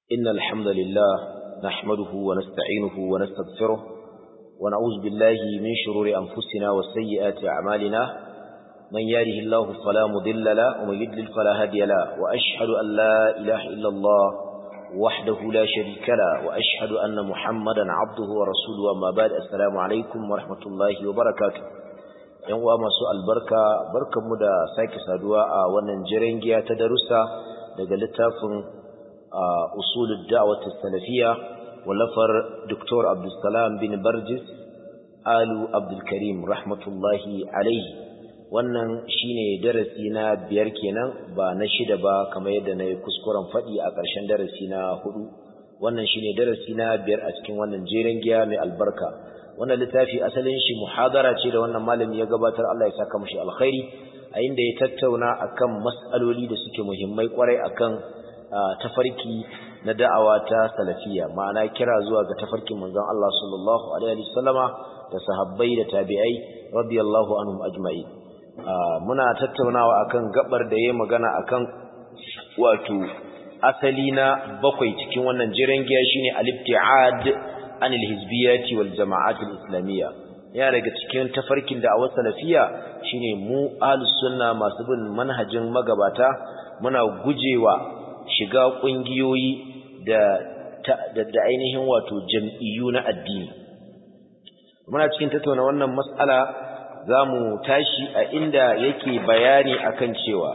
إن الحمد لله نحمده ونستعينه ونستغفره ونعوذ بالله من شرور أنفسنا وسيئات أعمالنا من ياره الله فلا مضل له ومن يضلل فلا هادي له وأشهد أن لا إله إلا الله وحده لا شريك له وأشهد أن محمدا عبده ورسوله أما بعد السلام عليكم ورحمة الله وبركاته yan uwa masu albarka barkanmu da sake saduwa a wannan jirangiya ta darussa daga littafin usulul da'wat salafiyya wallafar Dr. Abdulsalam bin Barjis Alu Abdul Karim rahmatullahi alaihi wannan shine darasi na biyar kenan ba na shida ba kamar yadda na yi kuskuren faɗi a ƙarshen darasi na hudu wannan shine darasi na biyar a cikin wannan jirangiya mai albarka wannan littafi asalin shi muhadara ce da wannan malami ya gabatar Allah ya saka mushi alkhairi a inda ya tattauna akan mas'aloli da suke muhimmai kwarai akan tafarki na da'awa ta salafiyya ma'ana kira zuwa ga tafarkin manzon Allah sallallahu alaihi wasallama da sahabbai da tabi'ai radiyallahu anhum ajma'in muna tattaunawa akan gabar da yayi magana akan wato asali na bakwai cikin wannan jiran giya shine al-ibti'ad an al-hizbiyyati wal jama'at al-islamiyya ya daga cikin tafarkin da a salafiya shine mu ahlus sunna masu bin manhajin magabata muna gujewa shiga kungiyoyi da da ainihin wato jam'iyyu na addini muna cikin tattauna wannan mas'ala zamu tashi a inda yake bayani akan cewa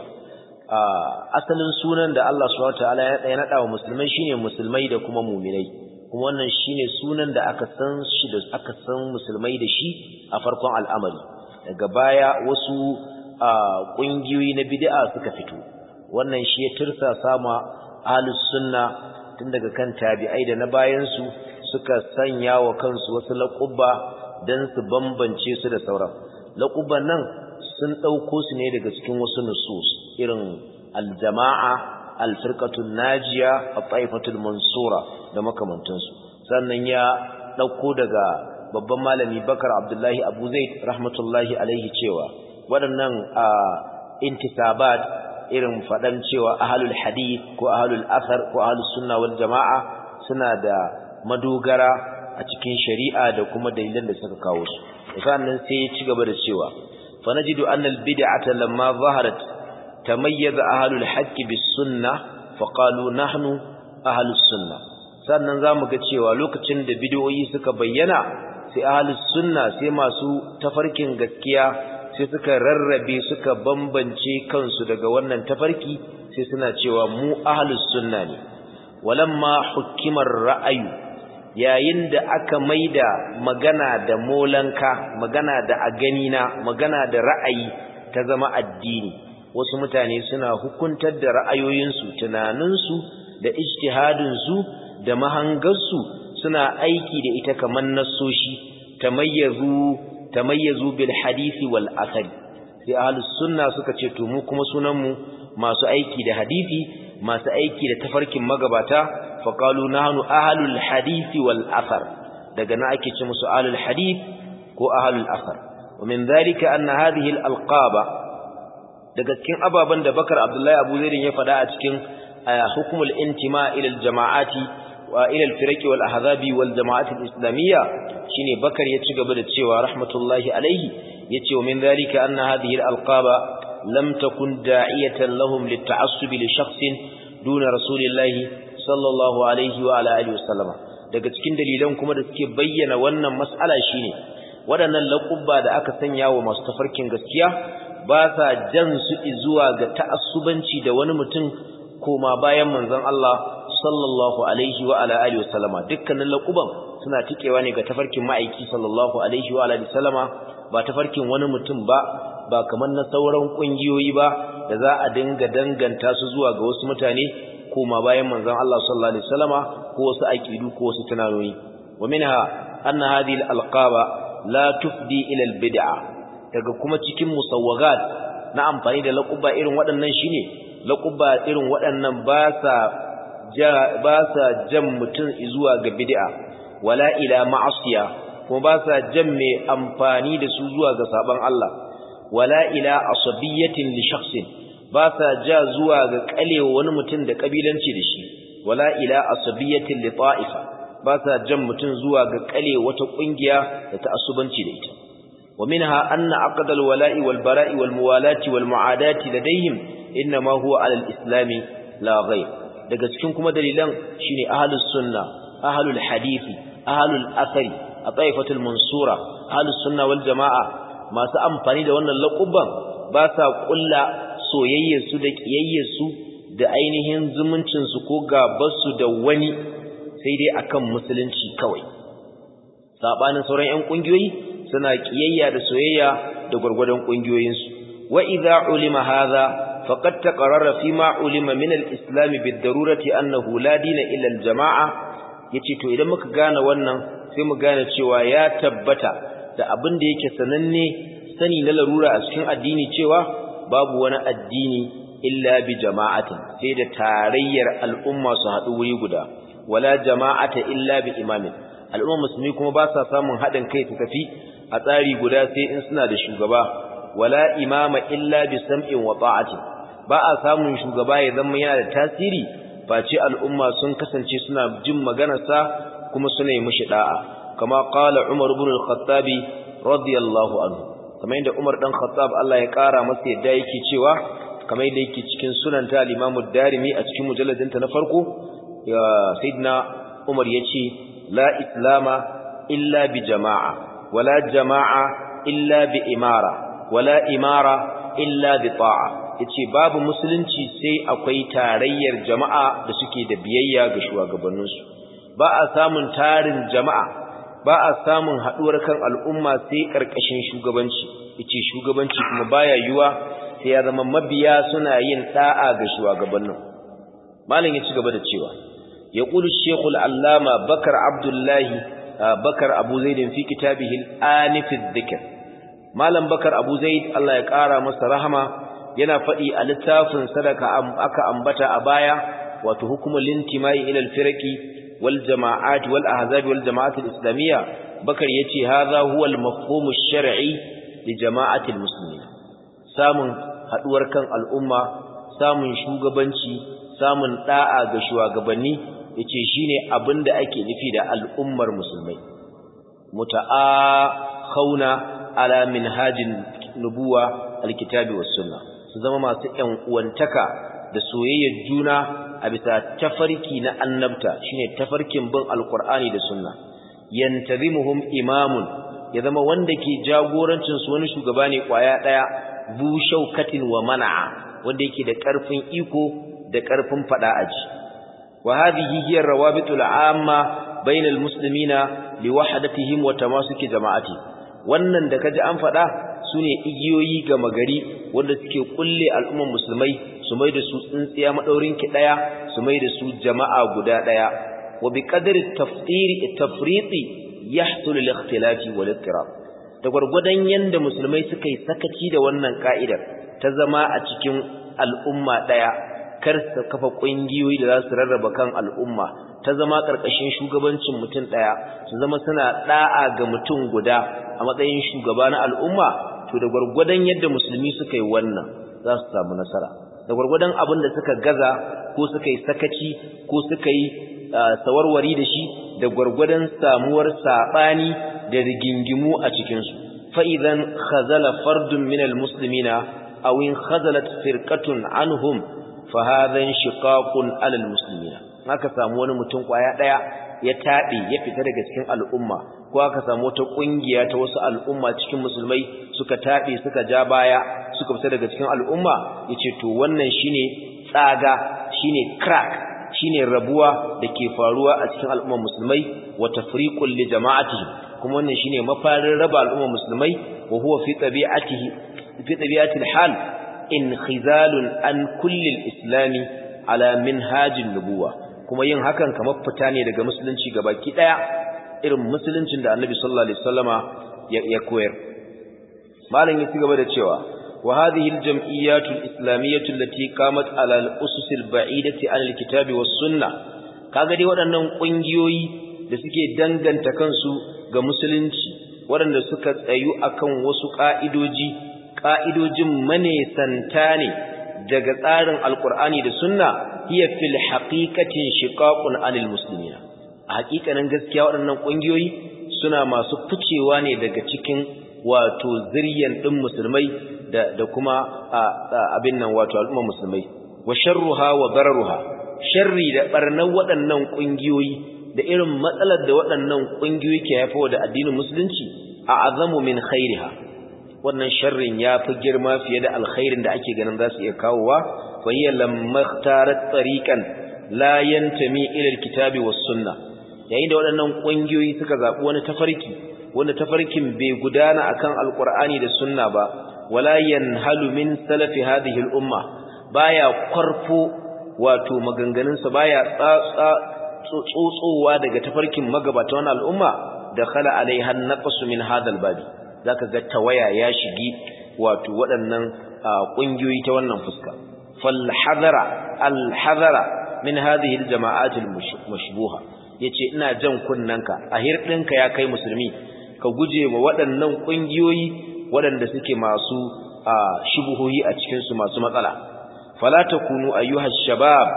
asalin sunan da Allah subhanahu wataala ya nada wa musulmai shine musulmai da kuma mu'minai kuma wannan shine sunan da aka san shi da aka san musulmai da shi a farkon al'amari daga baya wasu kungiyoyi na bid'a suka fito wannan shi ya tursa sama ahlus sunna tun daga kan tabi'ai da na bayan su suka sanya wa kansu wasu laqabba dan su bambance su da sauran laqabban nan sun dauko su ne daga cikin wasu nusus irin al-jama'a al-firqatul najiya at-taifatul mansura da makamantansu sannan ya dauko daga babban malami Bakar Abdullahi Abu Zaid rahmatullahi alaihi cewa waɗannan intisabat irin fadan cewa ahlul hadith ko ahlul athar ko ahlus sunna wal jamaa suna da madogara a cikin shari'a da kuma dalilan da suka kawo su sannan sai ya ci gaba da cewa fa najidu anna al bid'ata lamma zaharat tamayyaza ahlul haqqi bis sunnah fa qalu nahnu ahlus sunnah sannan zamu ga cewa lokacin da bid'o'i suka bayyana sai ahlus sunna sai masu tafarkin gaskiya sai suka rarrabe suka bambance kansu daga wannan tafarki sai suna cewa mu ahlus sunna ne walamma hukimar ra'ayu yayin da aka maida magana da molanka magana da a ganina magana da ra'ayi ta zama addini wasu mutane suna hukuntar da ra'ayoyinsu tunaninsu da ijtihadinsu da mahangarsu suna aiki da ita kamar nassoshi tamayyazu tamayyazu bil hadisi wal athari sai ahlus sunna suka ce to mu kuma sunan mu masu aiki da hadisi masu aiki da tafarkin magabata fa qalu nahnu ahlul hadisi wal athar daga na ake ce musu ahlul hadith ko ahlul athar wa min dhalika anna hadhihi al alqaba daga cikin ababan da Bakar Abdullahi Abu Zaid ya faɗa a cikin hukmul intima ila al jama'ati wa ila al firaqi wal ahzabi wal jama'ati al islamiyya shine bakar ya ci gaba da cewa rahmatullahi alaihi yace wa min zalika anna hadhihi al-alqaba lam takun da'iyatan lahum lit-ta'assub li shakhsin duna rasulillahi sallallahu alaihi wa ala alihi wasallama daga cikin dalilan kuma da suke bayyana wannan mas'ala shine waɗannan laqubba da aka sanya wa masu tafarkin gaskiya ba sa jan su zuwa ga ta'assubanci da wani mutum koma bayan manzon Allah sallallahu alaihi wa ala alihi wasallama dukkanin laquban suna tikewa ne ga tafarkin ma'aiki sallallahu alaihi wa alihi sallama ba tafarkin wani mutum ba ba kamar na sauran kungiyoyi ba da za a dinga danganta su zuwa ga wasu mutane kuma bayan manzon Allah sallallahu alaihi wasallama ko wasu aqidu ko wasu tunanoyi wa minha anna hadhihi alqaba la tufdi ila albid'a daga kuma cikin musawwagat na amfani da laquba irin waɗannan shine laquba irin waɗannan ba sa ba sa jan mutum zuwa ga bid'a wala ila ma'asiya kuma ba sa jan mai amfani da su zuwa ga saban Allah wala ila asabiyatin li shakhsin ba sa ja zuwa ga kalewa wani mutum da kabilanci da shi wala ila asabiyatin li ta'ifa ba sa jan mutun zuwa ga kale wata kungiya da ta asubanci da ita wa minha anna aqd al-wala'i wal bara'i wal muwalati wal mu'adati ladayhim inma huwa ala al-islam la ghayr daga cikin kuma dalilan shine ahlus sunna ahlul hadisi ahlul athari a taifatul mansura ahlus sunna wal jamaa masu amfani da wannan laqaban ba sa kulla soyayyar su da kiyayyar su da ainihin zumuncin su ko gabar su da wani sai dai akan musulunci kawai sabanin sauran ƴan kungiyoyi suna kiyayya da soyayya da gurgurdan kungiyoyin su wa idza ulima hadha faqad taqarrara fima ulima min al-islam bid-darurati annahu la dina illa al-jama'a yace to idan muka gane wannan sai mu gane cewa ya tabbata da abin da yake sananne sani na larura a cikin addini cewa babu wani addini illa bi jama'atin sai da tarayyar al'umma su haɗu wuri guda wala jama'ata illa bi imamin al'umma musulmi kuma ba sa samun haɗin kai su tafi a tsari guda sai in suna da shugaba wala imama illa bi sam'in wa ta'atin ba a samun shugaba ya zama yana da tasiri face al'umma sun kasance suna jin maganarsa kuma suna yi mishi da'a kama qala Umar ibn al-Khattabi radiyallahu anhu kamar yadda Umar dan Khattab Allah ya kara masa yadda yake cewa kamar yadda yake cikin sunan ta al-Imam ad-Darimi a cikin mujalladin ta na farko ya sayyidina Umar yace la islama illa bi jama'a wala jama'a illa bi imara wala imara illa bi ta'a yace babu musulunci sai akwai tarayyar jama'a da suke da biyayya ga shugabanninsu ba a samun tarin jama'a ba a samun haduwar kan al'umma sai karkashin shugabanci yace shugabanci kuma baya yuwa sai ya zama mabiya suna yin da'a ga shugabannin malam ya ci gaba da cewa yaqulu shaykhul allama bakar abdullahi bakar abu zaid fi kitabihi al-anif adh-dhikr malam bakar abu zaid Allah ya kara masa rahama yana faɗi a littafin sadaka aka ambata a baya wato hukumul intimai ila al-firqi wal jama'at wal ahzab wal jama'at al-islamiyya bakar yace hadha huwa al-mafhum ash-shar'i li jama'ati al-muslimin samun haduwar kan al'umma samun shugabanci samun da'a ga shugabanni yace shine abinda ake nufi da al'ummar musulmai muta'a ala minhajin nubuwa alkitabi was sunnah su zama masu ƴan uwantaka da soyayyar juna a bisa tafarki na annabta shine tafarkin bin alqur'ani da sunna yantazimuhum imamun ya zama wanda ke jagorancin su wani shugaba ne kwaya daya bu shaukatin wa mana'a wanda yake da karfin iko da karfin fada aji wa hadhihi hiya rawabitul amma bainal muslimina liwahdatihim wa tamasuki jama'ati wannan da kaji an fada sune igiyoyi ga magari wanda suke kulle al'umman musulmai su mai da su tsintsiya madaurin ki daya su mai da su jama'a guda daya wa bi qadri tafsiri tafriti yahsul al-ikhtilafi wal ittirab da gurgudan yanda musulmai suka yi sakaci da wannan ka'idar ta zama a cikin al'umma daya kar su kafa kungiyoyi da za su rarraba kan al'umma ta zama karkashin shugabancin mutum daya su zama suna da'a ga mutum guda a matsayin shugaba na al'umma to da gurgudan yadda musulmi suka yi wannan za su samu nasara da gurgudan abin da suka gaza ko suka yi sakaci ko suka yi sawarwari da shi da gwargwadon samuwar saɓani da rigingimu a cikinsu fa'idan khazala fardun minal musulmina a win khazalat firkatun anhum fahadan shiƙaƙun alal musulmina aka samu wani mutum ƙwaya ɗaya ya taɓe ya fita daga cikin al'umma ko aka samu wata ƙungiya ta wasu al'umma cikin musulmai suka taɓe suka ja baya suka fita daga cikin al'umma ya ce to wannan shine tsaga shine crack shine rabuwa da ke faruwa a cikin al'ummar musulmai wa tafriqul li jama'atihi kuma wannan shine mafarin raba al'ummar musulmai wa huwa fi tabi'atihi fi tabi'atil hal inkhizalun an kulli al-islami ala minhajin nubuwa kuma yin hakan kamar fita ne daga musulunci gabaki daya irin musuluncin da annabi sallallahu alaihi wasallama ya koyar malam ya ci gaba da cewa وهذه الجمعيات الإسلامية التي قامت على الأسس البعيدة عن الكتاب والسنة kaga dai waɗannan ƙungiyoyi da suke danganta kansu ga musulunci waɗanda suka tsayu akan wasu ƙa'idoji ƙa'idojin manesanta ne daga tsarin alƙur'ani da sunna hiya fil haqiqati shiqaqun anil muslimina a haƙiƙanin gaskiya waɗannan ƙungiyoyi suna masu ficewa ne daga cikin wato ziryan ɗin musulmai da da kuma abin nan wato al'umma musulmai wa sharruha wa dararuha sharri da barnan waɗannan ƙungiyoyi da irin matsalar da waɗannan ƙungiyoyi ke haifawa da addinin musulunci a azamu min khairiha wannan sharrin ya fi girma fiye da alkhairin da ake ganin za su iya kawowa fa hiya lamma ikhtarat tariqan la yantami ila alkitabi was sunna yayin da waɗannan ƙungiyoyi suka zaɓi wani tafarki wanda tafarkin bai gudana akan alqur'ani da sunna ba wala yanhalu min salafi hadhihi al-umma baya kwarfo wato maganganunsa baya tsatsa tsotsowa daga tafarkin magabata wannan al'umma da khala alaiha naqsu min hadal babi zaka ga tawaya ya shigi wato waɗannan kungiyoyi ta wannan fuska fal hadara al hadara min hadhihi al jama'at al mashbuha yace ina jan kunnanka a hirdinka ya kai musulmi ka guje wa waɗannan kungiyoyi waɗanda suke masu shubuhohi a cikin su masu matsala fala takunu ayyuha shabab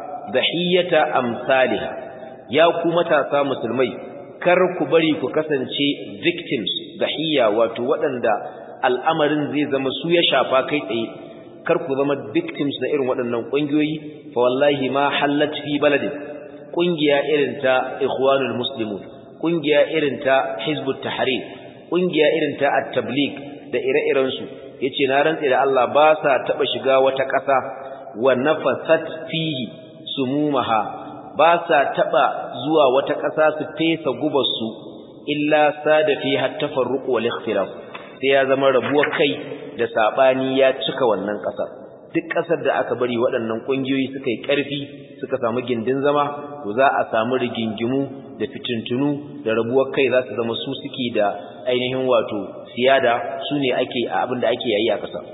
dahiyata amsalha ya ku matasa musulmai kar ku bari ku kasance victims dahiya wato waɗanda al'amarin zai zama su ya shafa kai tsaye kar ku zama victims na irin waɗannan ƙungiyoyi fa wallahi ma hallat fi baladin ƙungiya irin ta ikhwanul muslimun ƙungiya irin ta hizbut tahrir ƙungiya irin ta at-tabligh da ire-iren su yace na rantse da Allah ba sa taba shiga wata ƙasa wa nafasat fihi sumumaha ba sa taba zuwa wata ƙasa su fesa gubarsu illa sada fi hattafarruq wal ikhtilaf sai ya zama rabuwar kai da sabani ya cika wannan ƙasar duk ƙasar da aka bari waɗannan ƙungiyoyi suka yi ƙarfi suka samu gindin zama to za a samu rigingimu da fitintunu da rabuwar kai za su zama su suke da ainihin wato siyada su ne ake a abin da ake yayi a ƙasa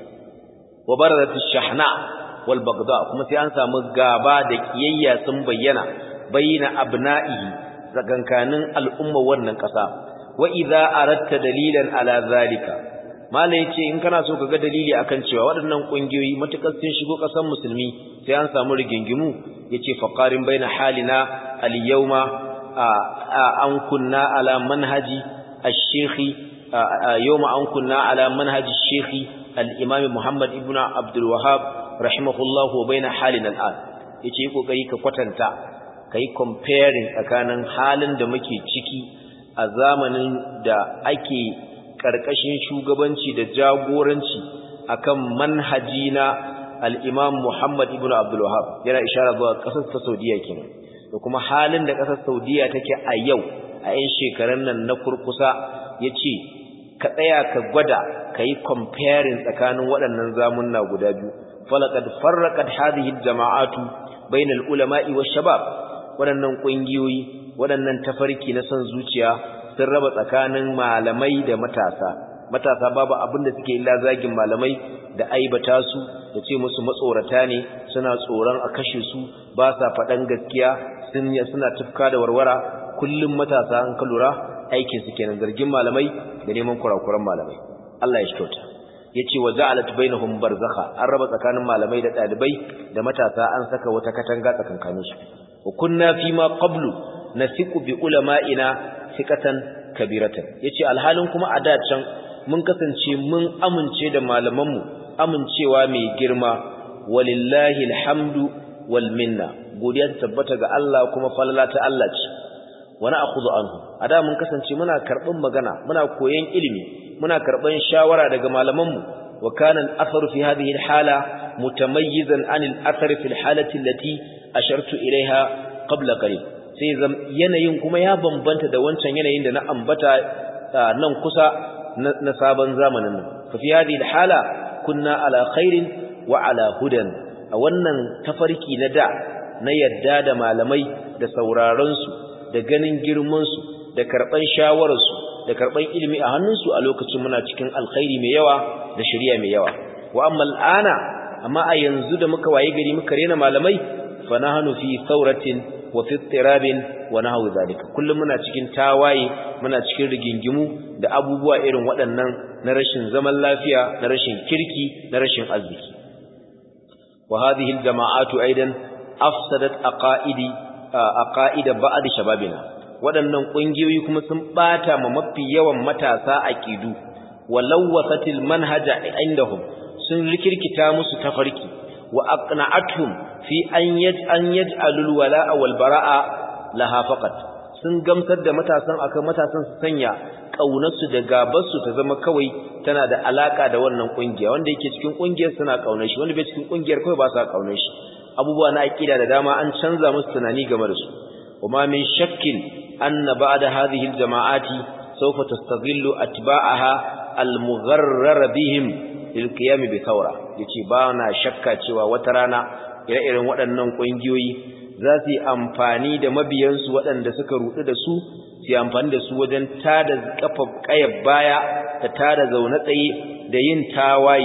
wa barazat shahna wal bagda kuma sai an samu gaba da kiyayya sun bayyana bayna abna'ihi zagankanin al'umma wannan ƙasa wa idza aratta dalilan ala zalika mala yace in kana so kaga dalili akan cewa waɗannan kungiyoyi matukar sun shigo ƙasar musulmi sai an samu rigingimu yace faqarin baina halina al yawma an kunna ala manhaji ash-shaykhi yawma an kunna ala manhaji ash-shaykhi al-imam Muhammad ibn Abdul Wahhab rahimahullahu wa baina halin al'an yace kokari ka kwatanta kai comparing tsakanin halin da muke ciki a zamanin da ake karkashin shugabanci da jagoranci akan manhaji na al-Imam Muhammad ibn Abdul Wahhab yana ishara zuwa kasar ta Saudiya kenan da kuma halin da kasar Saudiya take a yau a 'yan shekarun nan na kurkusa yace ka tsaya ka gwada kai comparing tsakanin waɗannan zamunna guda biyu falaqad farraqat hadhihi aljama'atu bainal ulama'i wash-shabab waɗannan ƙungiyoyi waɗannan tafarki na son zuciya sun raba tsakanin malamai da matasa matasa babu abin da suke illa zagin malamai da aibata su da ce musu matsorata ne suna tsoron a kashe su ba sa faɗan gaskiya sun suna tufka da warwara kullum matasa an ka lura aikin su kenan zargin malamai da neman kurakuran malamai Allah ya shi kyauta yace wa ja'alat bainahum barzakha an raba tsakanin malamai da dalibai da matasa an saka wata katanga tsakankanin su wa kunna fi ma qablu nasiqu bi ulama'ina thiqatan kabiratan yace alhalin kuma a da can mun kasance mun amince da malaman mu amincewa mai girma walillahi alhamdu wal minna godiya ta tabbata ga Allah kuma falala ta Allah ce wa na'khudhu anhu ada mun kasance muna karɓan magana muna koyon ilimi muna karban shawara daga malamanmu wa kana al-atharu fi hadhihi al-hala mutamayyizan an al-athar fi al-halati allati ashartu ilaiha qabla qalil sai zam yanayin kuma ya bambanta da wancan yanayin da na ambata nan kusa na sabon zamanin nan fa fi hadhihi al-hala kunna ala khairin wa ala hudan a wannan tafarki na da na yadda da malamai da sauraron su da ganin girman su da karban shawarar su da karban ilimi a hannunsu a lokacin muna cikin alkhairi mai yawa da shari'a mai yawa wa amma al'ana amma a yanzu da muka waye gari muka rena malamai fa nahnu fi thawratin wa fi ittirabin wa nahwu zalika kullum muna cikin tawaye muna cikin rigingimu da abubuwa irin waɗannan na rashin zaman lafiya na rashin kirki na rashin arziki wa hadhihi al-jama'atu aidan afsadat aqaidi aqaida ba'd shababina waɗannan ƙungiyoyi kuma sun ɓata ma mafi yawan matasa aqidu walawwasatil manhaja indahum sun rikirkita musu tafarki wa aqna'atuhum fi an yaj an yaj'alul wala'a wal bara'a laha faqat sun gamsar da matasan akan matasan su sanya kaunarsu da gabarsu ta zama kawai tana da alaka da wannan kungiya wanda yake cikin kungiyar suna kaunar shi wanda bai cikin kungiyar kawai ba sa kaunar shi abubuwa na aqida da dama an canza musu tunani game da su وما من شك أن بعد هذه الجماعات سوف تستغل أتباعها المغرر بهم للقيام بثورة yace ba na shakka cewa wata rana ire-iren waɗannan ƙungiyoyi za su yi amfani da mabiyansu waɗanda suka ruɗu da su su yi amfani da su wajen tada kafa ƙayar baya da tada zaune tsaye da yin tawaye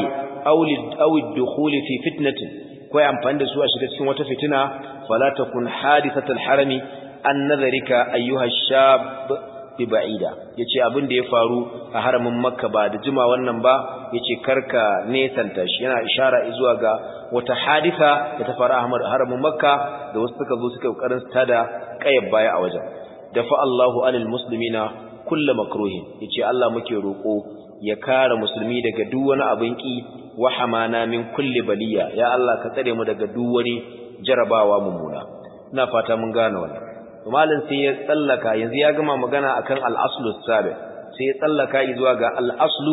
awid dukhuli fi fitnatin ko amfani da su a shiga cikin wata fitina fala takun hadisatul harami an nazarika ayyuha shab bi ba'ida yace abin da ya faru a haramin makka ba da juma wannan ba yace karka nesanta shi yana ishara zuwa ga wata hadisa da ta faru a haramin makka da wasu suka zo suka kokarin tada kayar baya a wajen dafa Allahu anil muslimina kullu makruhin yace Allah muke roko ya kare musulmi daga duk wani abin ki wa hamana min kulli baliya ya Allah ka tsare mu daga duk wani jarabawa mummuna ina fata mun gane wannan malin sai ya tsallaka yanzu ya gama magana akan al-aslu sabi sai ya tsallaka zuwa ga al-aslu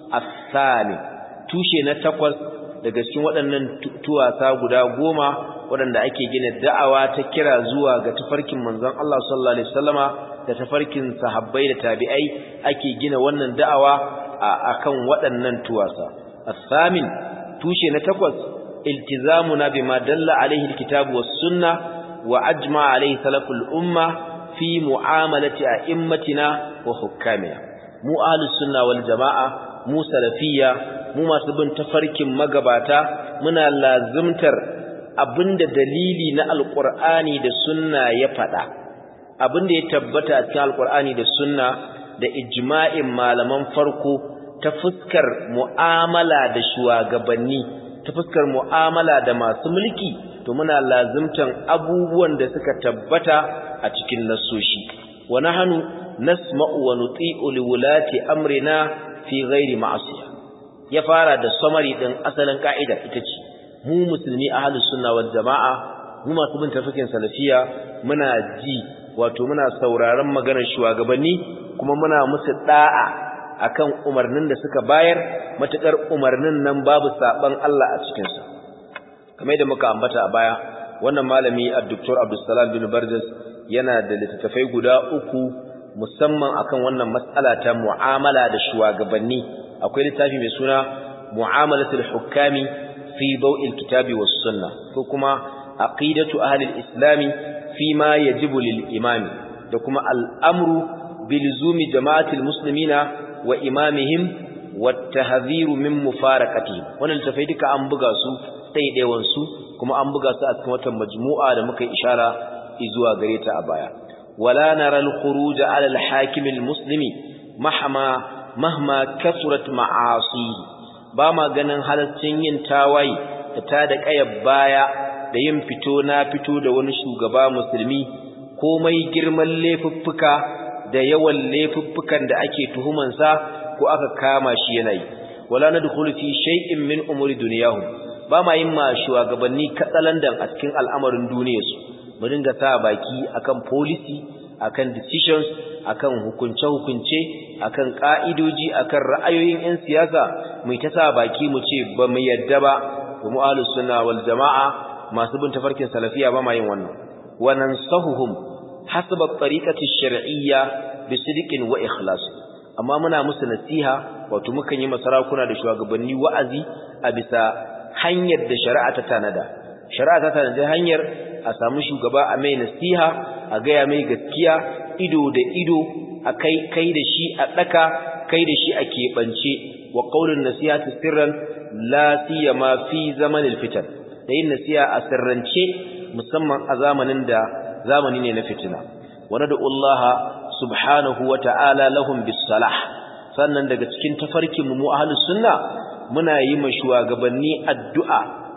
as-sami tushe na takwas daga cikin waɗannan tuwasa guda goma waɗanda ake gina da'awa ta kira zuwa ga tafarkin manzon Allah sallallahu alaihi wasallama da tafarkin sahabbai da tabi'ai ake gina wannan da'awa akan waɗannan tuwasa as-samin tushe na takwas iltizamuna bima dalla alaihi alkitabu was sunnah وأجمع عليه سلف الأمة في معاملة أئمتنا وحكامنا مو أهل السنة والجماعة مو سلفية مو ما سبن تفرك مقباتا منا لازمتر abinda dalili na alqur'ani da sunna ya fada abinda ya tabbata a cikin alqur'ani da sunna da ijma'in malaman farko ta fuskar mu'amala da shugabanni ta fuskar mu'amala da masu mulki to muna lazimtan abubuwan da suka tabbata a cikin nasoshi wa nahnu nasma'u wa nuti'u liwulati amrina fi ghairi ma'asiya ya fara da summary din asalin ka'ida ita ce mu musulmi ahlus sunna wal jama'a mu masu bin tafikin salafiya muna ji wato muna sauraron maganar shugabanni kuma muna musu da'a akan umarnin da suka bayar matukar umarnin nan babu saban Allah a cikin sa kamar da muka ambata a baya wannan malami Dr. Abdulsalam bin Barjas yana da littattafai guda uku musamman akan wannan mas'ala ta mu'amala da shugabanni akwai littafi mai suna mu'amalatul hukami fi daw'il kitabi was sunnah ko kuma aqidatu ahli al-islam fi ma yajibu lil imami da kuma al-amru bilzumi jama'atil muslimina wa imamihim wat tahdhiru min mufaraqatihim wannan littafai duka an buga su ɗaiɗaiwansu kuma an buga su a cikin watan majmu'a da muka yi ishara zuwa gare ta a baya wala nara al-khuruj ala al-hakim al-muslimi mahma mahma kasurat ma'asi ba ma ganin halaccin yin tawayi da ta da kayar baya da yin fito na fito da wani shugaba musulmi komai girman laifuffuka da yawan laifuffukan da ake tuhumansa ko aka kama shi yana yi wala nadkhulu fi shay'in min umuri dunyahum ba ma yin ma shugabanni katsalandan a cikin al'amarin duniyarsu mu dinga sa baki akan policy akan decisions akan hukunce-hukunce akan ka'idoji akan ra'ayoyin 'yan siyasa mu ta sa baki mu ce ba mu yadda ba mu ahlus sunna wal jama'a masu bin tafarkin salafiya ba ma yin wannan wa nansahuhum hasaba tariqati shar'iyya bi sidqin wa ikhlas amma muna musu nasiha wato mukan yi masarakuna da shugabanni wa'azi a bisa hanyar da shari'a ta tanada shari'a ta tanada hanyar a samu shugaba a mai nasiha a gaya mai gaskiya ido da ido a kai kai da shi a daka kai da shi a keɓance wa qaulun nasihati sirran la siyama fi zamanil fitan da yin nasiha a sirrance musamman a zamanin da zamani ne na fitina wa nad'u Allah subhanahu wa ta'ala lahum bis salah sannan daga cikin tafarkin mu ahlus sunna muna yi ma shugabanni addu'a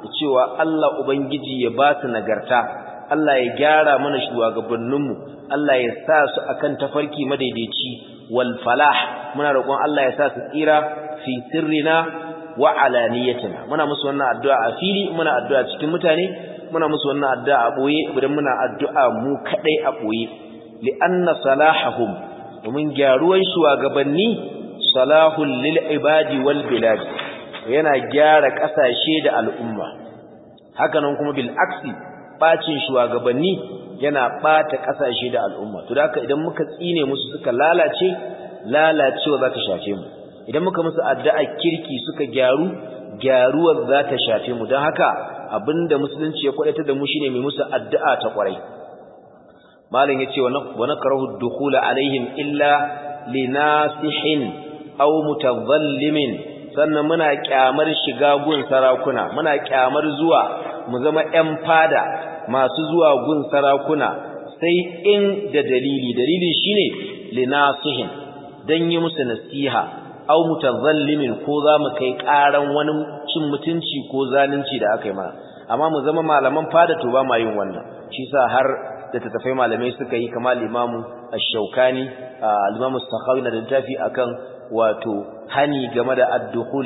da cewa Allah ubangiji ya ba su nagarta Allah ya gyara mana shugabanninmu Allah ya sa su akan tafarki madaidaici wal falah muna roƙon Allah ya sa su tsira fi sirrina wa alaniyatina muna musu wannan addu'a a fili muna addu'a cikin mutane muna musu wannan addu'a a boye idan muna addu'a mu kadai a boye li anna salahahum domin gyaruwan shugabanni salahul lil ibadi wal bilad yana gyara kasashe da al'umma hakanan kuma bil aksi bacin shugabanni yana bata kasashe da al'umma to da haka idan muka tsine musu suka lalace lalacewa za ta shafe mu idan muka musu addu'a kirki suka gyaru gyaruwar za ta shafe mu don haka abinda musulunci ya kwadatar da mu shine mai musu addu'a ta kwarai malam yace wa nakrahu dukhula alaihim illa linasihin aw mutadhallimin sannan muna kyamar shiga gun sarakuna muna kyamar zuwa mu zama ƴan fada masu zuwa gun sarakuna sai in da dalili dalili shine linasihin dan yi musu nasiha aw mutazallimin ko za mu kai karan wani cin mutunci ko zalunci da aka yi mana amma mu zama malaman fada to ba ma yin wannan shi sa har da tattafai malamai suka yi kamar limamu ash-shaukani al-imamu sakhawi na littafi akan wato hani game da ad-dukhul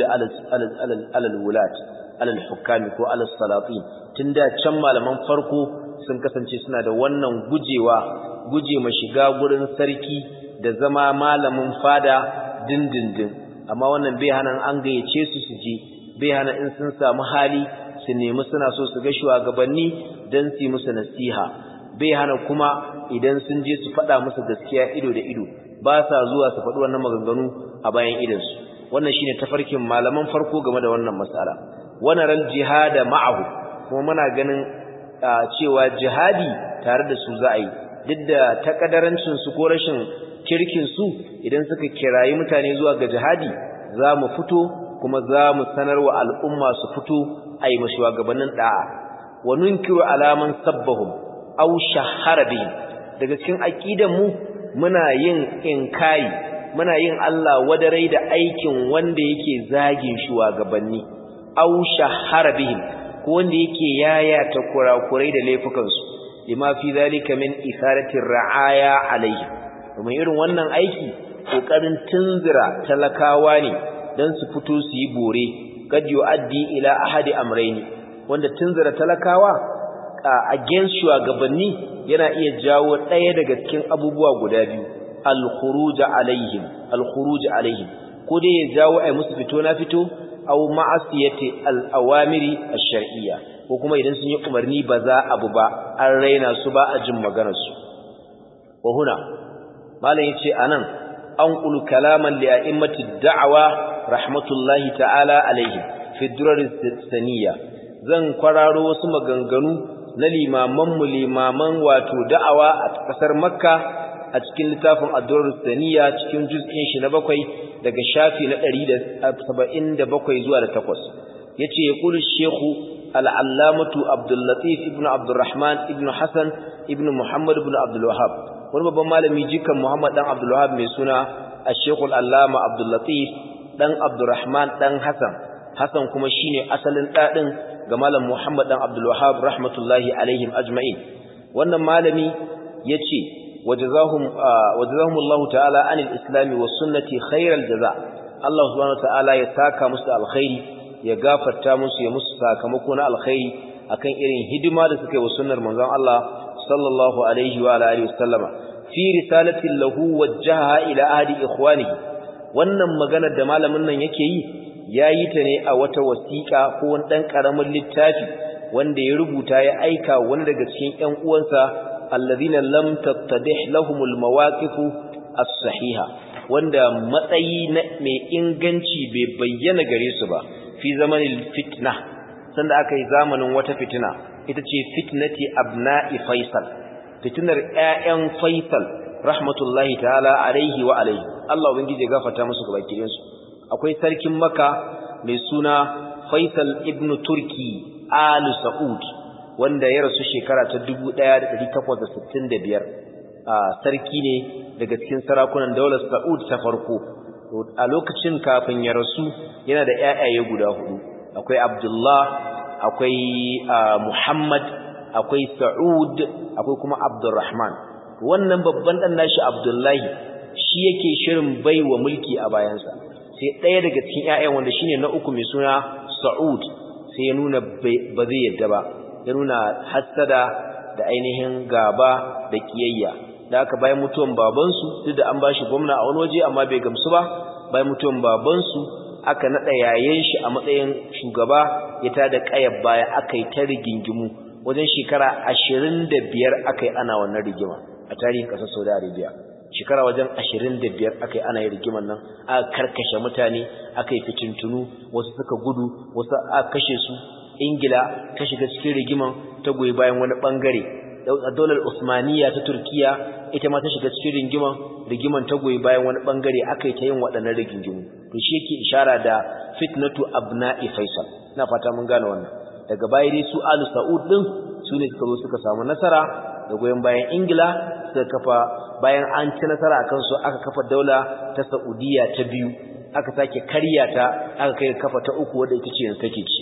ala al-wulat ala al-hukami ko ala salatin tunda can malaman farko sun kasance suna da wannan gujewa guje ma shiga gurin sarki da zama malamin fada dindindin amma wannan bai hana an gayyace su su je bai hana in sun samu hali su nemi suna so su ga shugabanni dan su yi musu nasiha bai hana kuma idan sun je su faɗa musu gaskiya ido da ido ba sa zuwa su faɗi wannan maganganu a bayan idansu wannan shine tafarkin malaman farko game da wannan mas'ala wannan ral jihada ma'ahu kuma muna ganin cewa jihadi tare da su za a yi duk da takadarancin su ko rashin kirkin su idan suka kirayi mutane zuwa ga jihadi za mu fito kuma za mu sanar wa al'umma su fito a yi mashuwagabannin da'a wa nunkiru alaman sabbahum aw shahara bihim daga cikin aqidan mu muna yin inkai muna yin Allah wadarai da aikin wanda yake zagin shugabanni aw shahara bihim ko wanda yake yayata kurakurai da laifukan su lima fi zalika min isarati ra'aya alaihi kuma irin wannan aiki kokarin tunzira talakawa ne dan su fito su yi bore kad yu'addi ila ahadi amrayni wanda tunzira talakawa against shugabanni yana iya jawo ɗaya daga cikin abubuwa guda biyu al-khuruj alaihim al-khuruj alaihim ko dai ya jawo ai musu fito na fito aw ma'asiyati al-awamiri ash-shar'iyya ko kuma idan sun yi umarni ba za abu ba an raina su ba a jin maganar su wa huna malam yace anan an qulu kalaman li a'immati da'wa rahmatullahi ta'ala alaihim fi durar saniyya zan kwararo wasu maganganu na limamanmu limaman wato da'awa a ƙasar makka a cikin littafin addu'ar saniya cikin juz'in shi na bakwai daga shafi na ɗari da saba'in da bakwai zuwa da takwas ya ce ya ƙuli shehu al'allamatu abdullatif ibn abdurrahman ibn hassan ibn muhammad ibn abdulwahab wani babban malami jikan muhammad ɗan abdulwahab mai suna a shekul allama abdullatif ɗan abdurrahman ɗan hassan hassan kuma shine asalin ɗaɗin ga malam Muhammad dan Abdul Wahhab rahmatullahi alaihim ajma'in wannan malami yace wajazahum wajazahumullahu ta'ala anil islami was sunnati khairal jaza Allah subhanahu wa ta'ala ya saka musu alkhairi ya gafarta musu ya musu sakamako na alkhairi akan irin hidima da suka yi wa sunnar manzon Allah sallallahu alaihi wa alihi wasallama fi risalatin lahu wajjaha ila ahli ikhwanihi wannan maganar da malamin nan yake yi ya yi ta ne a wata wasiƙa ko wani ɗan ƙaramin littafi wanda ya rubuta ya aika wani daga cikin ‘yan uwansa allazina lam tattadih lahumul mawaqifu as-sahiha wanda matsayi mai inganci bai bayyana gare su ba fi zamanin fitna sanda aka yi zamanin wata fitina ita ce fitnati abna'i faisal fitinar ƴaƴan faisal rahmatullahi ta'ala alaihi wa alaihi Allah ubangiji ya gafarta musu gaba su akwai sarkin maka mai suna faisal ibn turki alu sa'ud wanda ya rasu shekara ta 1865 sarki ne daga cikin sarakunan daular sa'ud ta farko a lokacin kafin ya rasu yana da ƴaƴaye guda hudu akwai abdullah akwai Muhammad akwai Sa'ud akwai kuma Abdurrahman wannan babban dan nashi Abdullahi shi yake shirin baiwa mulki a bayansa sai ɗaya daga cikin ƴaƴan wanda shine na uku mai suna Sa'ud sai ya nuna ba zai yadda ba ya nuna hassada da ainihin gaba da kiyayya da aka bayan mutuwan babansu duk da an bashi gwamna a wani waje amma bai gamsu ba bayan mutuwan babansu aka naɗa yayin shi a matsayin shugaba ya tada ƙayar baya aka yi ta rigingimu wajen shekara ashirin da biyar aka yi ana wannan rigima a tarihin ƙasar saudi arabia shekara wajen ashirin da biyar aka yi ana yin rigiman nan aka karkashe mutane aka yi fitintunu wasu suka gudu wasu aka kashe su ingila ta shiga cikin rigiman ta goyi bayan wani ɓangare daular usmaniya ta turkiya ita ma ta shiga cikin rigiman rigiman ta goyi bayan wani ɓangare aka yi ta yin waɗannan rigingimu to shi yake ishara da fitnatu abna'i faisal ina fata mun gane wannan daga baya dai su alu sa'ud din su ne suka zo suka samu nasara da goyon bayan ingila suka kafa bayan an ci nasara akan su aka kafa daula ta saudiya ta biyu aka sake karya ta aka kai kafa ta uku wadda ita ce yanzu take ci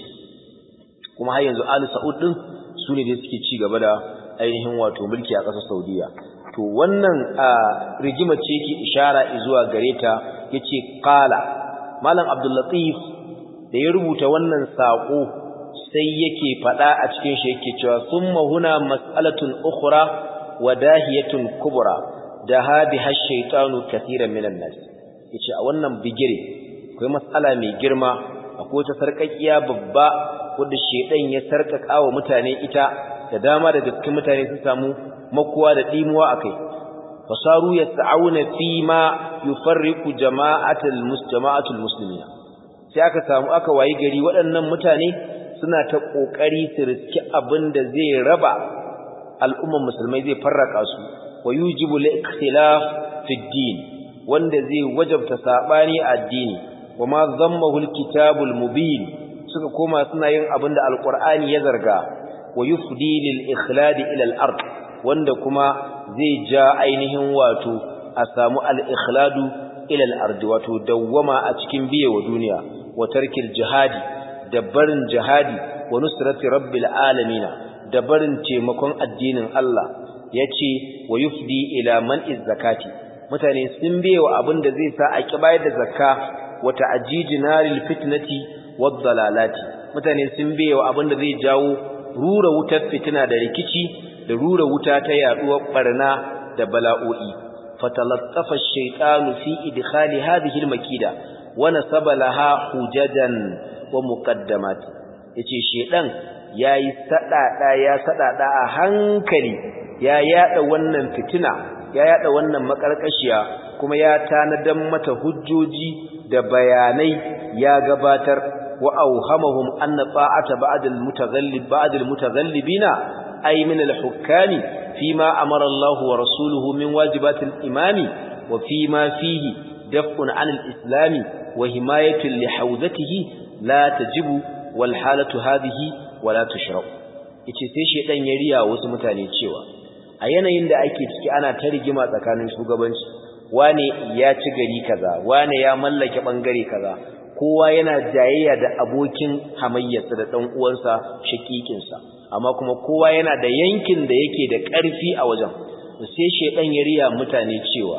kuma har yanzu alu sa'ud din su ne dai suke ci gaba da ainihin wato mulki a ƙasar saudiya to wannan rigima ce yake ishara zuwa gare ta yace qala malam abdul latif da ya rubuta wannan sako sai yake fada a cikin shi yake cewa summa huna mas'alatun ukhra wa dahiyatun kubra da hadi hashaytanu kaseeran minan nas yace a wannan bigire akwai mas'ala mai girma akwai ta sarkakiya babba wanda shedan ya sarkaka wa mutane ita da dama daga cikin mutane sun samu makuwa da dimuwa akai fasaru yas'auna fi ma yufarriqu jama'atul mustama'atul muslimina sai aka samu aka wayi gari waɗannan mutane suna ta kokari su riski abinda zai raba al'umman musulmai zai farraka su wa yujibu al-ikhtilaf fi din wanda zai wajabta sabani a addini wa ma dhammahu al-kitabul mubin suka koma suna yin abinda alqur'ani ya zarga wa yufdi lil ikhlad ila al-ard wanda kuma zai ja ainihin wato a samu al-ikhladu ila al-ard wato dawwama a cikin biye wa duniya wa tarkil jihadi da barin jihadi wa nusrati rabbil alamin da barin taimakon addinin Allah yace wa yufdi ila man'iz zakati mutane sun biye wa abin da zai sa a kibayar da zakka wa ta'jijinaril fitnati wad dalalati mutane sun biye wa abin da zai jawo rura wutar fitina da rikici da rura wuta ta yaduwar barna da bala'o'i fatalattafa ash-shaytanu fi idkhali hadhihi al-makida wa nasaba laha hujajan wa muqaddamat yace shedan yayi sadada ya sadada a hankali ya yada wannan fitina ya yada wannan makarkashiya kuma ya tanadan mata hujjoji da bayanai ya gabatar wa auhamahum anna ta'ata ba'd al-mutaghallib ba'd al-mutaghallibina ay min al-hukami fima amara Allah wa rasuluhu min wajibat al-imami wa fima fihi daf'un 'an al-islam wa himayatu li hawzatihi la tajibu wal halatu hadhihi wa la tushra'u yace sai shedan ya riya wasu mutane cewa a yanayin da ake ciki ana ta rigima tsakanin shugabanci wane ya ci gari kaza wane ya mallake bangare kaza kowa yana jayayya da abokin hamayyarsa da dan uwansa shakikinsa amma kuma kowa yana da yankin da yake da ƙarfi a wajen sai shedan ya riya mutane cewa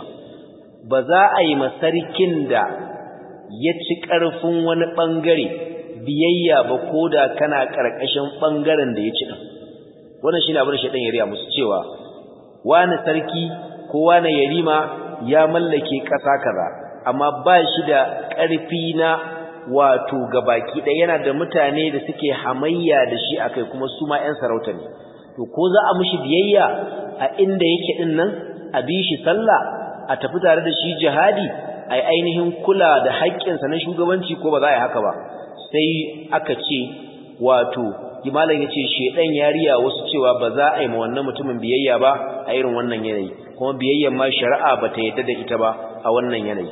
ba za a yi masarkin da ya ci ƙarfin wani bangare biyayya ba koda kana ƙarƙashin bangaren da ya ci din wannan shine abin da shedan ya riya musu cewa wani sarki ko wani yarima ya mallake ƙasa kaza amma ba shi da ƙarfi na wato gabaki ɗaya yana da mutane da suke hamayya da shi akai kuma su ma 'yan sarauta ne to ko za a mishi biyayya a inda yake din nan a bi shi sallah a tafi tare da shi jihadi ai ainihin kula da haƙƙinsa na shugabanci ko ba za a yi haka ba sai aka ce wato malam yace shedan yariya wasu cewa ba za a yi ma wannan mutumin biyayya ba a irin wannan yanayi kuma biyayyan ma shari'a bata yadda da ita ba a wannan yanayi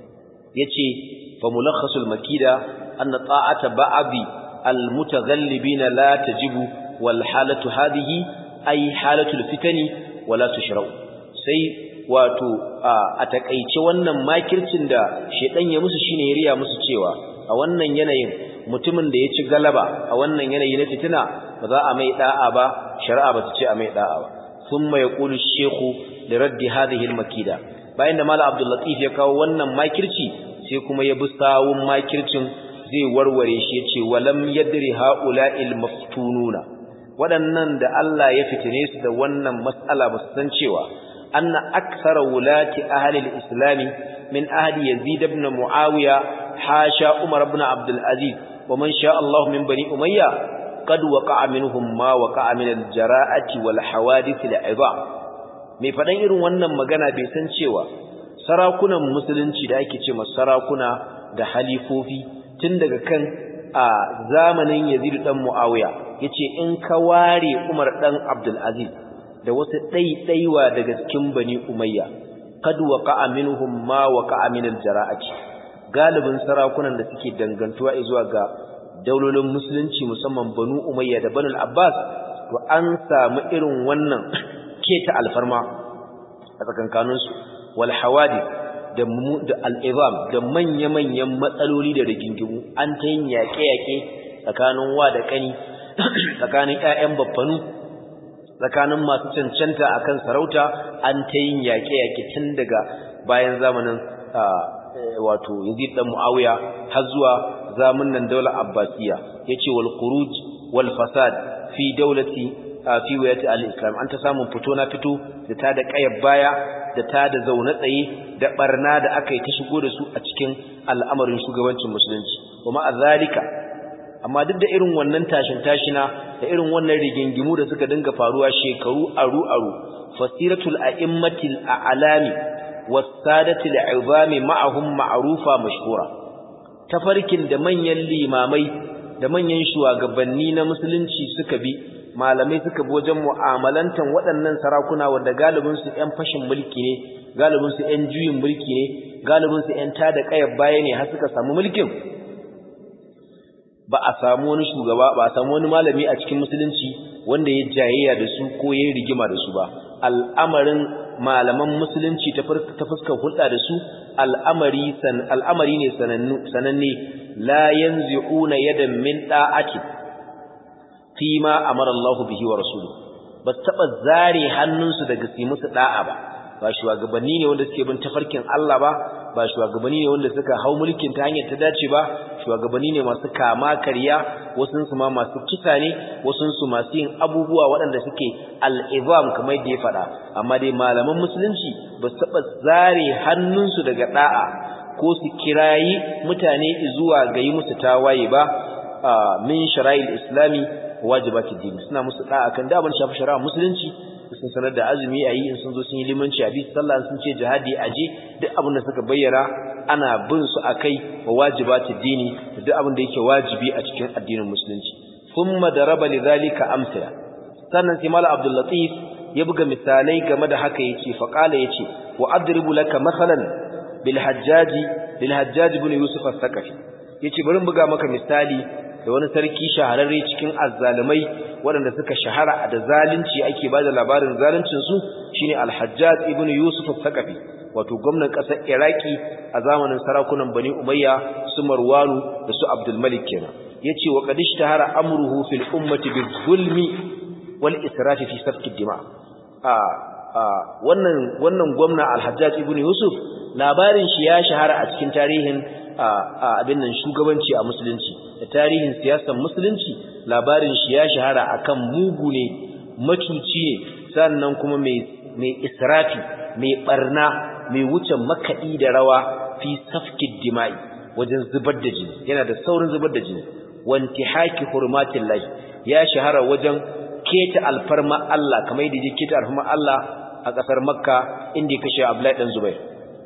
yace fa mulakhasul makida anna ta'ata ba'dhi almutaghallibin la tajibu wal halatu hadhihi ay halatul fitani wala tushra'u sai wato a takeice wannan makircin da shedan ya musu shine yariya musu cewa a wannan yanayin mutumin da ya ci galaba a wannan yanayi na fitina ba za a mai da'a ba shari'a ba ta ce a mai da'a ba thumma yaqulu ash-shaykhu li raddi hadhihi al-makida bayan da malam abdul latif ya kawo wannan makirci sai kuma ya bi sawun makircin zai warware shi yace walam yadri haula'il maftununa waɗannan da Allah ya fitine su da wannan mas'ala ba su san cewa anna akthara wulati ahli al-islam min ahli yazid ibn muawiya hasha umar ibn abdul aziz wa man sha Allah min bani umayya qad waqa'a minhum ma waqa'a min al-jara'ati wal hawadith al-'idha mai fadan irin wannan magana bai san cewa sarakunan musulunci da ake cewa sarakuna da halifofi tun daga kan a zamanin Yazid dan Muawiya yace in ka ware Umar dan Abdul Aziz da wasu ɗaiɗaiwa daga cikin Bani Umayya kad waqa'a minhum ma waqa'a min al-jara'ati galibin sarakunan da suke dangantuwa zuwa ga daulolin musulunci musamman Banu Umayya da Banu Abbas to an samu irin wannan keta alfarma a tsakankaninsu wal hawadith da da al'izam da manya-manyan matsaloli da rigingimu an ta yin yaƙe-yaƙe tsakanin wa da ƙani tsakanin ‘ya'yan baffanu tsakanin masu cancanta a kan sarauta an ta yin yaƙe-yaƙe tun daga bayan zamanin wato yazid ɗan mu'awiya har zuwa zamanin daular abbasiya ya ce wal kuruj wal fasad fi daulati fi wayati al-islam an ta samun fito na fito da ta da ƙayar baya da ta da zaune tsaye da barna da aka yi ta shigo da su a cikin al'amarin shugabancin musulunci kuma a zalika amma duk da irin wannan tashin tashina da irin wannan rigingimu da suka dinga faruwa shekaru aru aru fasiratul a'immatil a'lami was-sadatil 'izami ma'ahum ma'rufa mashhura tafarkin da manyan limamai da manyan shugabanni na musulunci suka bi malamai suka bi wajen mu'amalantan waɗannan sarakuna wanda galibinsu 'yan fashin mulki ne galibinsu 'yan juyin mulki ne galibinsu 'yan tada ƙayar baya ne har suka samu mulkin ba a samu wani shugaba ba a samu wani malami a cikin musulunci wanda ya jayayya da su ko ya rigima da su ba al'amarin malaman musulunci ta fuskar hulɗa da su al'amari al'amari ne sananne la yanzi'una yadan min da'ati fi ma amara Allah bihi wa rasuluhu ba taba zare hannunsu daga su musu da'a ba ba shugabanni ne wanda suke bin tafarkin Allah ba ba shugabanni ne wanda suka hau mulkin ta hanyar ta dace ba shugabanni ne masu kama karya wasun su ma masu kisa ne wasun su masu yin abubuwa waɗanda suke al-izam kamar yadda ya faɗa amma dai malaman musulunci ba su taba zare hannunsu daga da'a ko su kirayi mutane zuwa ga yi musu tawaye ba min shara'il islami wajibati dini suna musu da'a kan da ban shafi shari'a musulunci sun sanar da azumi ayi in sun zo sun yi limanci a bisa sallah sun ce jihadi aje duk abin da suka bayyana ana bin su akai wa wajibati dini duk abin da yake wajibi a cikin addinin musulunci thumma daraba lidhalika amsala sannan sai mala abdul latif ya buga misalai game da haka yace fa qala yace wa adribu laka masalan bil hajjaji bil hajjaj ibn yusuf as-saqafi yace bari buga maka misali da wani sarki shahararre cikin azzalumai waɗanda suka shahara da zalunci ake ba da labarin zaluncinsu shine al-hajjaj ibn yusuf al-thaqafi wato gwamnan ƙasar iraki a zamanin sarakunan bani umayya su marwanu da su abdul malik kenan yace wa qad ishtahara amruhu fil ummati bizulmi wal israfi fi safki dima a wannan wannan gwamna al-hajjaj ibn yusuf labarin shi ya shahara a cikin tarihin abin nan shugabanci a musulunci da tarihin siyasar musulunci labarin shi ya shahara akan mugu ne macuci ne sannan kuma mai mai israfi mai barna mai wuce makaɗi da rawa fi safkid dima'i wajen zubar da jini yana da saurin zubar da jini wanti haki hurmatin lahi ya shahara wajen keta alfarma Allah kamar yadda ya keta alfarma Allah a ƙasar makka inda ya kashe abdullahi dan zubair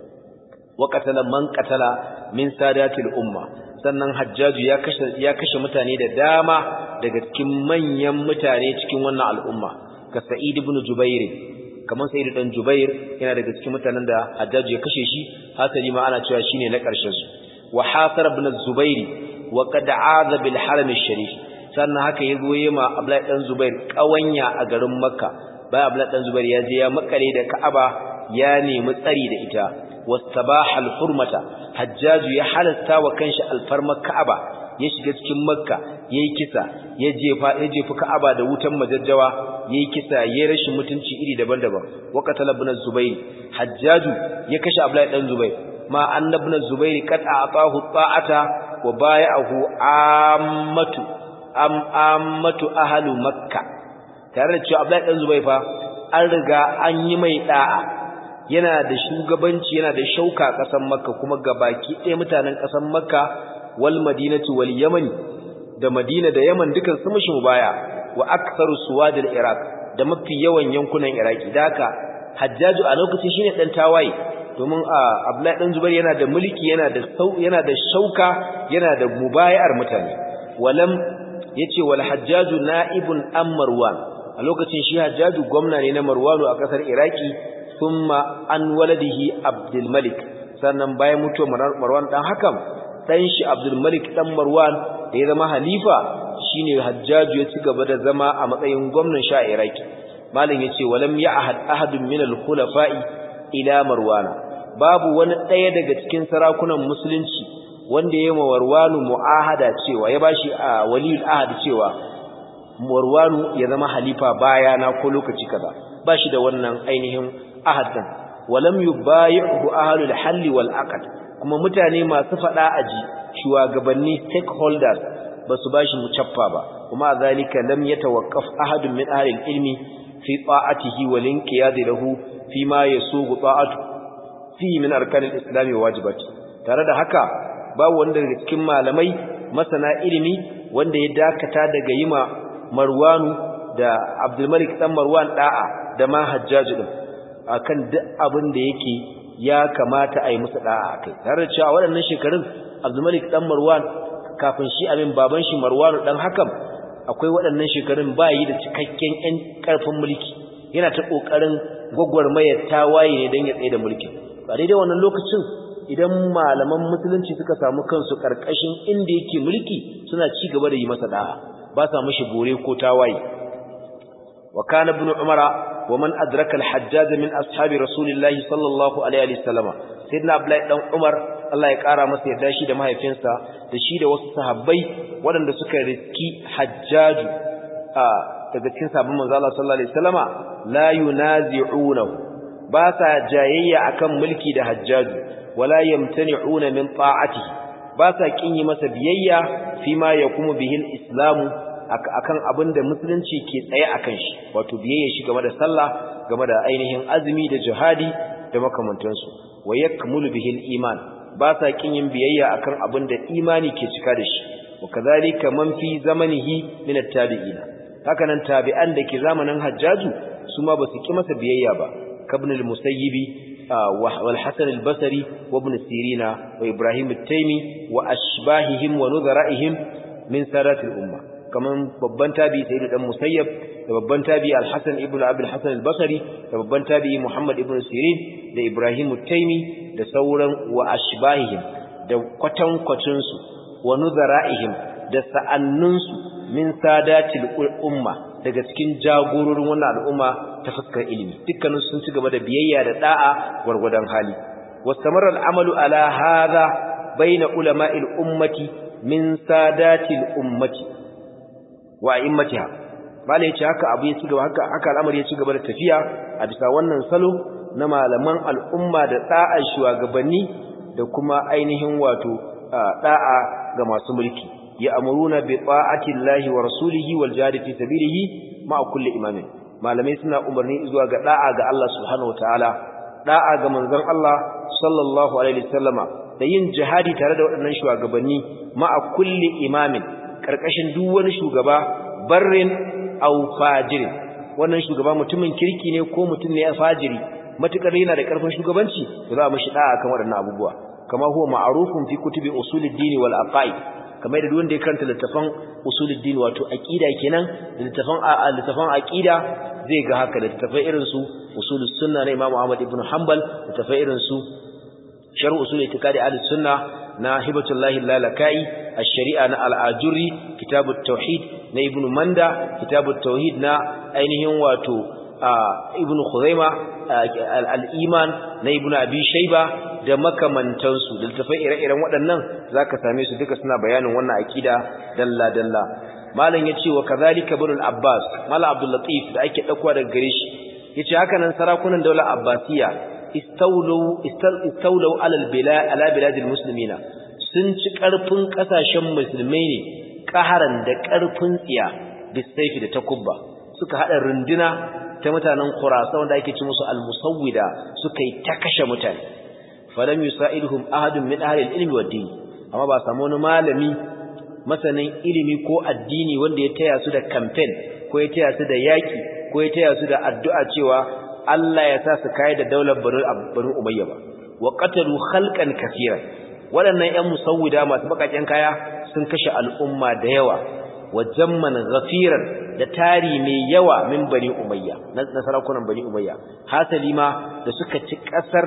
wa qatala man qatala min sadatil umma sannan hajjaju ya kashe ya kashe mutane da dama daga cikin manyan mutane cikin wannan al'umma ka sa'id ibn jubair kamar sa'id dan jubair yana daga cikin mutanen da hajjaju ya kashe shi hasali ma ana cewa shine na karshen su wa hasar ibn zubair wa qad aza bil haram sharif sannan haka ya goye ma abdullahi dan zubair kawanya a garin makka bayan abdullahi dan zubair ya je ya makale da ka'aba ya nemi tsari da ita واستباح الحرمة حجاج يحلستا وكنش الفرما كعبة ya shiga cikin makka yayi kisa ya jefa ya jefa ka'aba da wutan majajjawa yayi kisa yayi rashin mutunci iri daban-daban wa qatala ibn zubayr hajjaju ya kashe abdullahi dan zubayr ma annabna zubayr qad a'tahu ta'ata wa bai'ahu ammatu am ammatu ahlu makka tare da cewa abdullahi dan zubayr fa an riga an yi mai da'a yana da shugabanci yana da shauka a ƙasar makka kuma gabaki ɗaya mutanen ƙasar makka wal madinatu wal yaman da madina da yaman dukan su mushi mubaya wa aktharu suwadil iraq da mafi yawan yankunan iraki da haka hajjaju a lokacin shine dan tawaye domin abdullahi dan zubair yana da mulki yana da yana da shauka yana da mubayar mutane walam yace wal hajjaju na'ibun am marwan a lokacin shi hajjaju gwamna ne na marwanu a kasar iraki thumma an waladihi abdul malik sannan bayan mutuwar marwan dan hakan dan shi abdul malik dan marwan da ya zama halifa shine hajjaju ya ci gaba da zama a matsayin gwamnan sha iraki malam yace walam ya'had ahadun min al-khulafa'i ila marwana babu wani ɗaya daga cikin sarakunan musulunci wanda ya yi marwanu mu'ahada cewa ya bashi a waliyul ahad cewa marwanu ya zama halifa bayana ko lokaci kaza bashi da wannan ainihin ahad din walam yubayi'hu ahlul halli wal aqd kuma mutane masu fada aji shugabanni stakeholders basu bashi mucaffa ba kuma zalika lam yatawaqqaf ahadun min ahli ilmi fi ta'atihi wal inqiyad lahu fi ma yasugu ta'atu fi min arkan al-islam wa wajibati tare da haka babu wanda daga cikin malamai masana ilimi wanda ya dakata daga yima Marwanu da Abdul Malik dan Marwan da'a da ma Hajjaj din akan duk abin da yake ya kamata a yi musu da'a akai tare da cewa waɗannan shekarun Abdul Malik dan Marwan kafin shi abin baban shi Marwanu dan hakan akwai waɗannan shekarun ba yi da cikakken ƴan ƙarfin mulki yana ta ƙoƙarin gwagwarmayar tawaye ne don ya tsaye da mulki a daidai wannan lokacin idan malaman musulunci suka samu kansu ƙarƙashin inda yake mulki suna ci gaba da yi masa da'a ba sa mishi bore ko tawaye wa kana ibn umara wa man adraka al-hajjaj min ashabi rasulillahi sallallahu alaihi wasallam sayyidina abdullahi dan umar Allah ya kara masa yadda shi da mahaifinsa da shi da wasu sahabbai waɗanda suka riski hajjaju a daga cikin sabbin manzo Allah sallallahu alaihi wasallama la yunazi'unahu ba sa jayayya akan mulki da hajjaju wala yamtani'una min ta'atihi ba sa kin yi masa biyayya fi ma yakumu bihil islamu akan abin da musulunci ke tsaye akan shi wato biyayya shi game da sallah game da ainihin azumi da jihadi da makamantansu wa yakmulu bihil iman ba sa kin yin biyayya akan abin da imani ke cika da shi wa kadhalika man fi zamanihi min at-tabi'in haka nan tabi'an da ke zamanin hajjaju su ma ba su ki masa biyayya ba kabn al-musayyibi والحسن البصري وابن سيرين وإبراهيم التيمي وأشباههم ونذرائهم من سادات الأمة كمان babban tabi sayyid dan musayyab da babban tabi al-hasan ibn abi al-hasan al-basri da babban tabi muhammad ibn sirin da ibrahim at-taymi da sauran wa ashbahihim da kwatan kwacin su wa nuzara'ihim da sa'annun su min sadatil umma daga cikin jagororin wannan al'umma ta fuskar ilimi dukkanin sun ci gaba da biyayya da da'a gwargwadon hali wastamarra al'amalu ala hadha baina ulama'il ummati min sadatil ummati wa immatiha bale yace haka abu ya ci gaba haka haka al'amari ya ci gaba da tafiya a bisa wannan salo na malaman al'umma da da'a shugabanni da kuma ainihin wato da'a ga masu mulki ya'muruna bi ta'ati Allahi wa rasulihi wal jihad fi sabilihi ma kulli imamin malamai suna umarni zuwa ga da'a ga Allah subhanahu wataala da'a ga manzon Allah sallallahu alaihi wasallama da yin jihadi tare da waɗannan shugabanni ma kulli imamin karkashin duk wani shugaba barrin aw fajirin wannan shugaba mutumin kirki ne ko mutum ne fajiri matukar yana da karfin shugabanci to za a mishi da'a kan waɗannan abubuwa kama huwa ma'rufun fi kutubi usuluddin wal aqaid kamar da wanda ya karanta littafan usuluddin wato aqida kenan da littafan littafan aqida zai ga haka littafai irin su usulus sunna na Imam Ahmad ibn Hanbal littafai irin su sharh usul itiqadi ahlus sunna na hibatullahi lalakai ash-shari'a na al-ajuri kitabut tauhid na ibn manda kitabut tauhid na ainihin wato ibn Khuzaima al-Iman na ibn Abi Shayba da makamantansu da tafai ire-iren waɗannan zaka same su duka suna bayanin wannan akida dalla dalla malam yace wa kazalika ibn al-Abbas malam Abdul Latif da ake dauko daga gare shi yace haka nan sarakunan daular Abbasiya istawlu istawlu ala al-bilad ala bilad al-muslimina sun ci karfin kasashen musulmai ne kaharan da karfin tsiya bisayfi da takubba suka hada runduna ta mutanen Khurasan wanda ake ci musu al-musawwida suka yi ta kashe mutane falam yusaiduhum ahadun min ahli al-ilmi wad-din amma ba samu wani malami masanin ilimi ko addini wanda ya taya su da campaign ko ya taya su da yaki ko ya taya su da addu'a cewa Allah ya sa su kai da daular Banu Umayya ba wa qatalu khalqan kaseeran waɗannan ƴan musawwida masu bakaken kaya sun kashe al'umma da yawa wa jamman ghafiran da tari mai yawa min Bani Umayya na sarakunan Bani Umayya hasali ma da suka ci kasar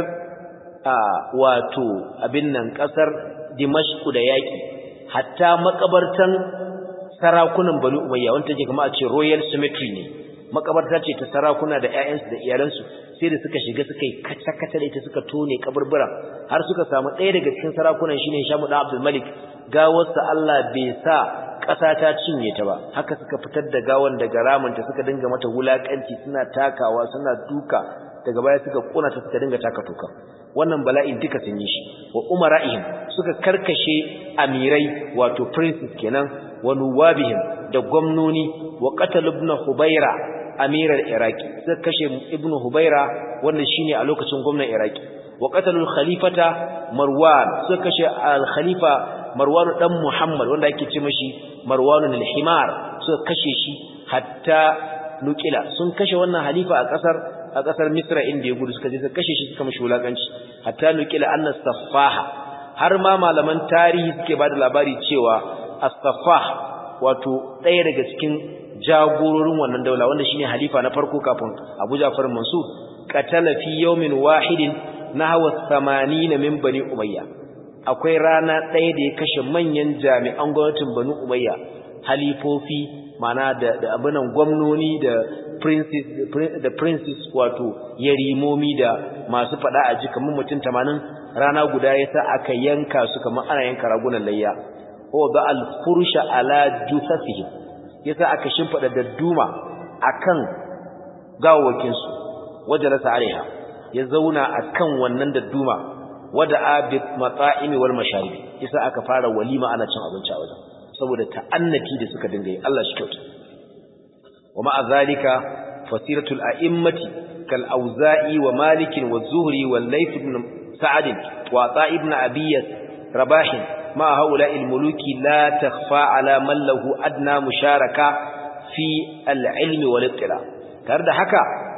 wato abin nan kasar Dimashq da yaki hatta makabartan sarakunan Bani Umayya wanda take kuma a ce Royal Cemetery ne makabarta ce ta sarakuna da ƴaƴansu da iyalansu sai da suka shiga suka yi kata-kata da ita suka tone kaburbura har suka samu ɗaya daga cikin sarakunan shine Hishamu da Abdul Malik gawarsa Allah bai sa ƙasa ta cinye ta ba haka suka fitar da gawan daga ramanta suka dinga mata wulakanci suna takawa suna duka daga baya suka kona ta suka dinga taka toka wannan bala'in duka sun yi shi wa umara'ihim suka karkashe amirai wato princes kenan wa nuwabihim da gwamnoni wa qatal ibn hubaira amirar iraki suka kashe ibn hubaira wanda shine a lokacin gwamnan iraki wa qatalul khalifata marwan suka kashe al khalifa marwan dan muhammad wanda ake ce mashi marwanun al-himar suka kashe shi hatta nukila sun kashe wannan halifa a kasar a kasar misra inda ya gudu suka je suka kashe shi suka mashi wulakanci hatta nukila anna safaha har ma malaman tarihi suke bada labari cewa as-safah wato ɗaya daga cikin jagororin wannan daula wanda shine halifa na farko kafin Abu Ja'far Mansur qatala fi yawmin wahidin nahwa 80 min bani umayya akwai rana ɗaya da ya kashe manyan jami'an gwamnatin bani umayya halifofi mana da da abunan gwamnoni da princes da princes wato yarimomi da masu fada a ji kamar mutum 80 rana guda yasa aka yanka su kamar ana yanka ragunan layya wa ba al-fursha ala jusafihim yasa aka shimfida dadduma akan gawawakin su wajalasa alaiha ya zauna akan wannan dadduma wada abi mata'imi wal masharibi yasa aka fara walima ana cin abinci a wajen saboda ta'annati da suka dinga yi Allah shi kyauta wa ma'a zalika fasiratul a'immati kal auza'i wa malik wa zuhri wal layth ibn sa'd wa ta ibn abiyas rabahin ma haula'i al muluki la takhfa ala man lahu adna musharaka fi al ilmi wal ittila tare da haka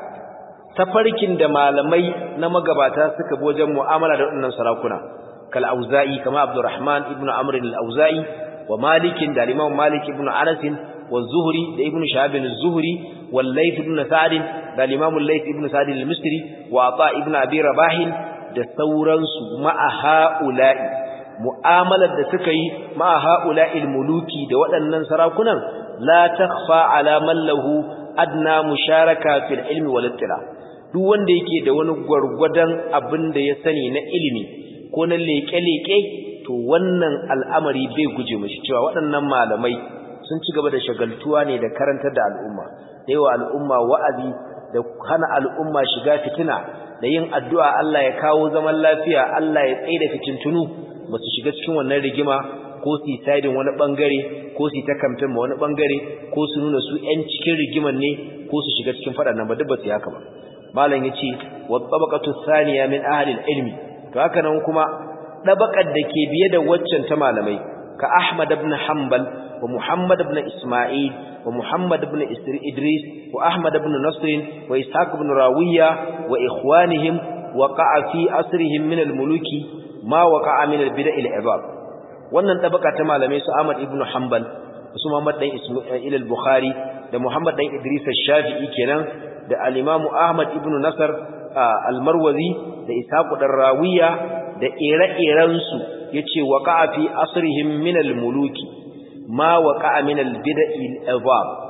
tafarkin da malamai na magabata suka bi wajen mu'amala da waɗannan sarakuna kal auza'i kama abdurrahman ibn amr al-auza'i wa malik da imam malik ibn anas wa zuhri da ibn shahab az-zuhri wal layth ibn sa'd da imam al-layth ibn sa'd al-misri wa ata ibn abi rabah da sauransu ma'a ha'ula'i mu'amalar da suka yi ma'a ha'ula'i al-muluki da waɗannan sarakunan la takhfa ala man lahu adna musharaka fil ilmi wal ittila duk wanda yake da wani gwargwadon abin da ya sani na ilimi ko na leke-leke to wannan al'amari bai guje mashi cewa waɗannan malamai sun ci gaba da shagaltuwa ne da karantar da al'umma da yawa al'umma wa'azi da hana al'umma shiga fitina da yin addu'a Allah ya kawo zaman lafiya Allah ya tsaye da fitintunu ba su shiga cikin wannan rigima ko su yi saidin wani bangare ko su yi ta kamfin ma wani bangare ko su nuna su ‘yan cikin rigiman ne ko su shiga cikin faɗannan ba duk ba su haka ba malam ya ce wa tabaqatu thaniya min ahli ilmi to haka nan kuma dabaqar da ke biye da waccan ta malamai ka Ahmad ibn Hanbal wa Muhammad ibn Isma'il wa Muhammad ibn Idris wa Ahmad ibn Nasr wa Ishaq ibn Rawiya wa ikhwanihim waqa'a fi asrihim min al-muluki ma waqa'a min al-bid'a al-ibab wannan tabaka ta malamai su Ahmad ibn Hanbal su Muhammad dan Isma'il al-Bukhari da Muhammad dan Idris al-Shafi'i kenan da al-Imam Ahmad ibn Nasr al-Marwazi da Ishaq dan Rawiya da ire-iren su yace waqa'a fi asrihim min al-muluki ma waqa'a min al-bid'i al-ibab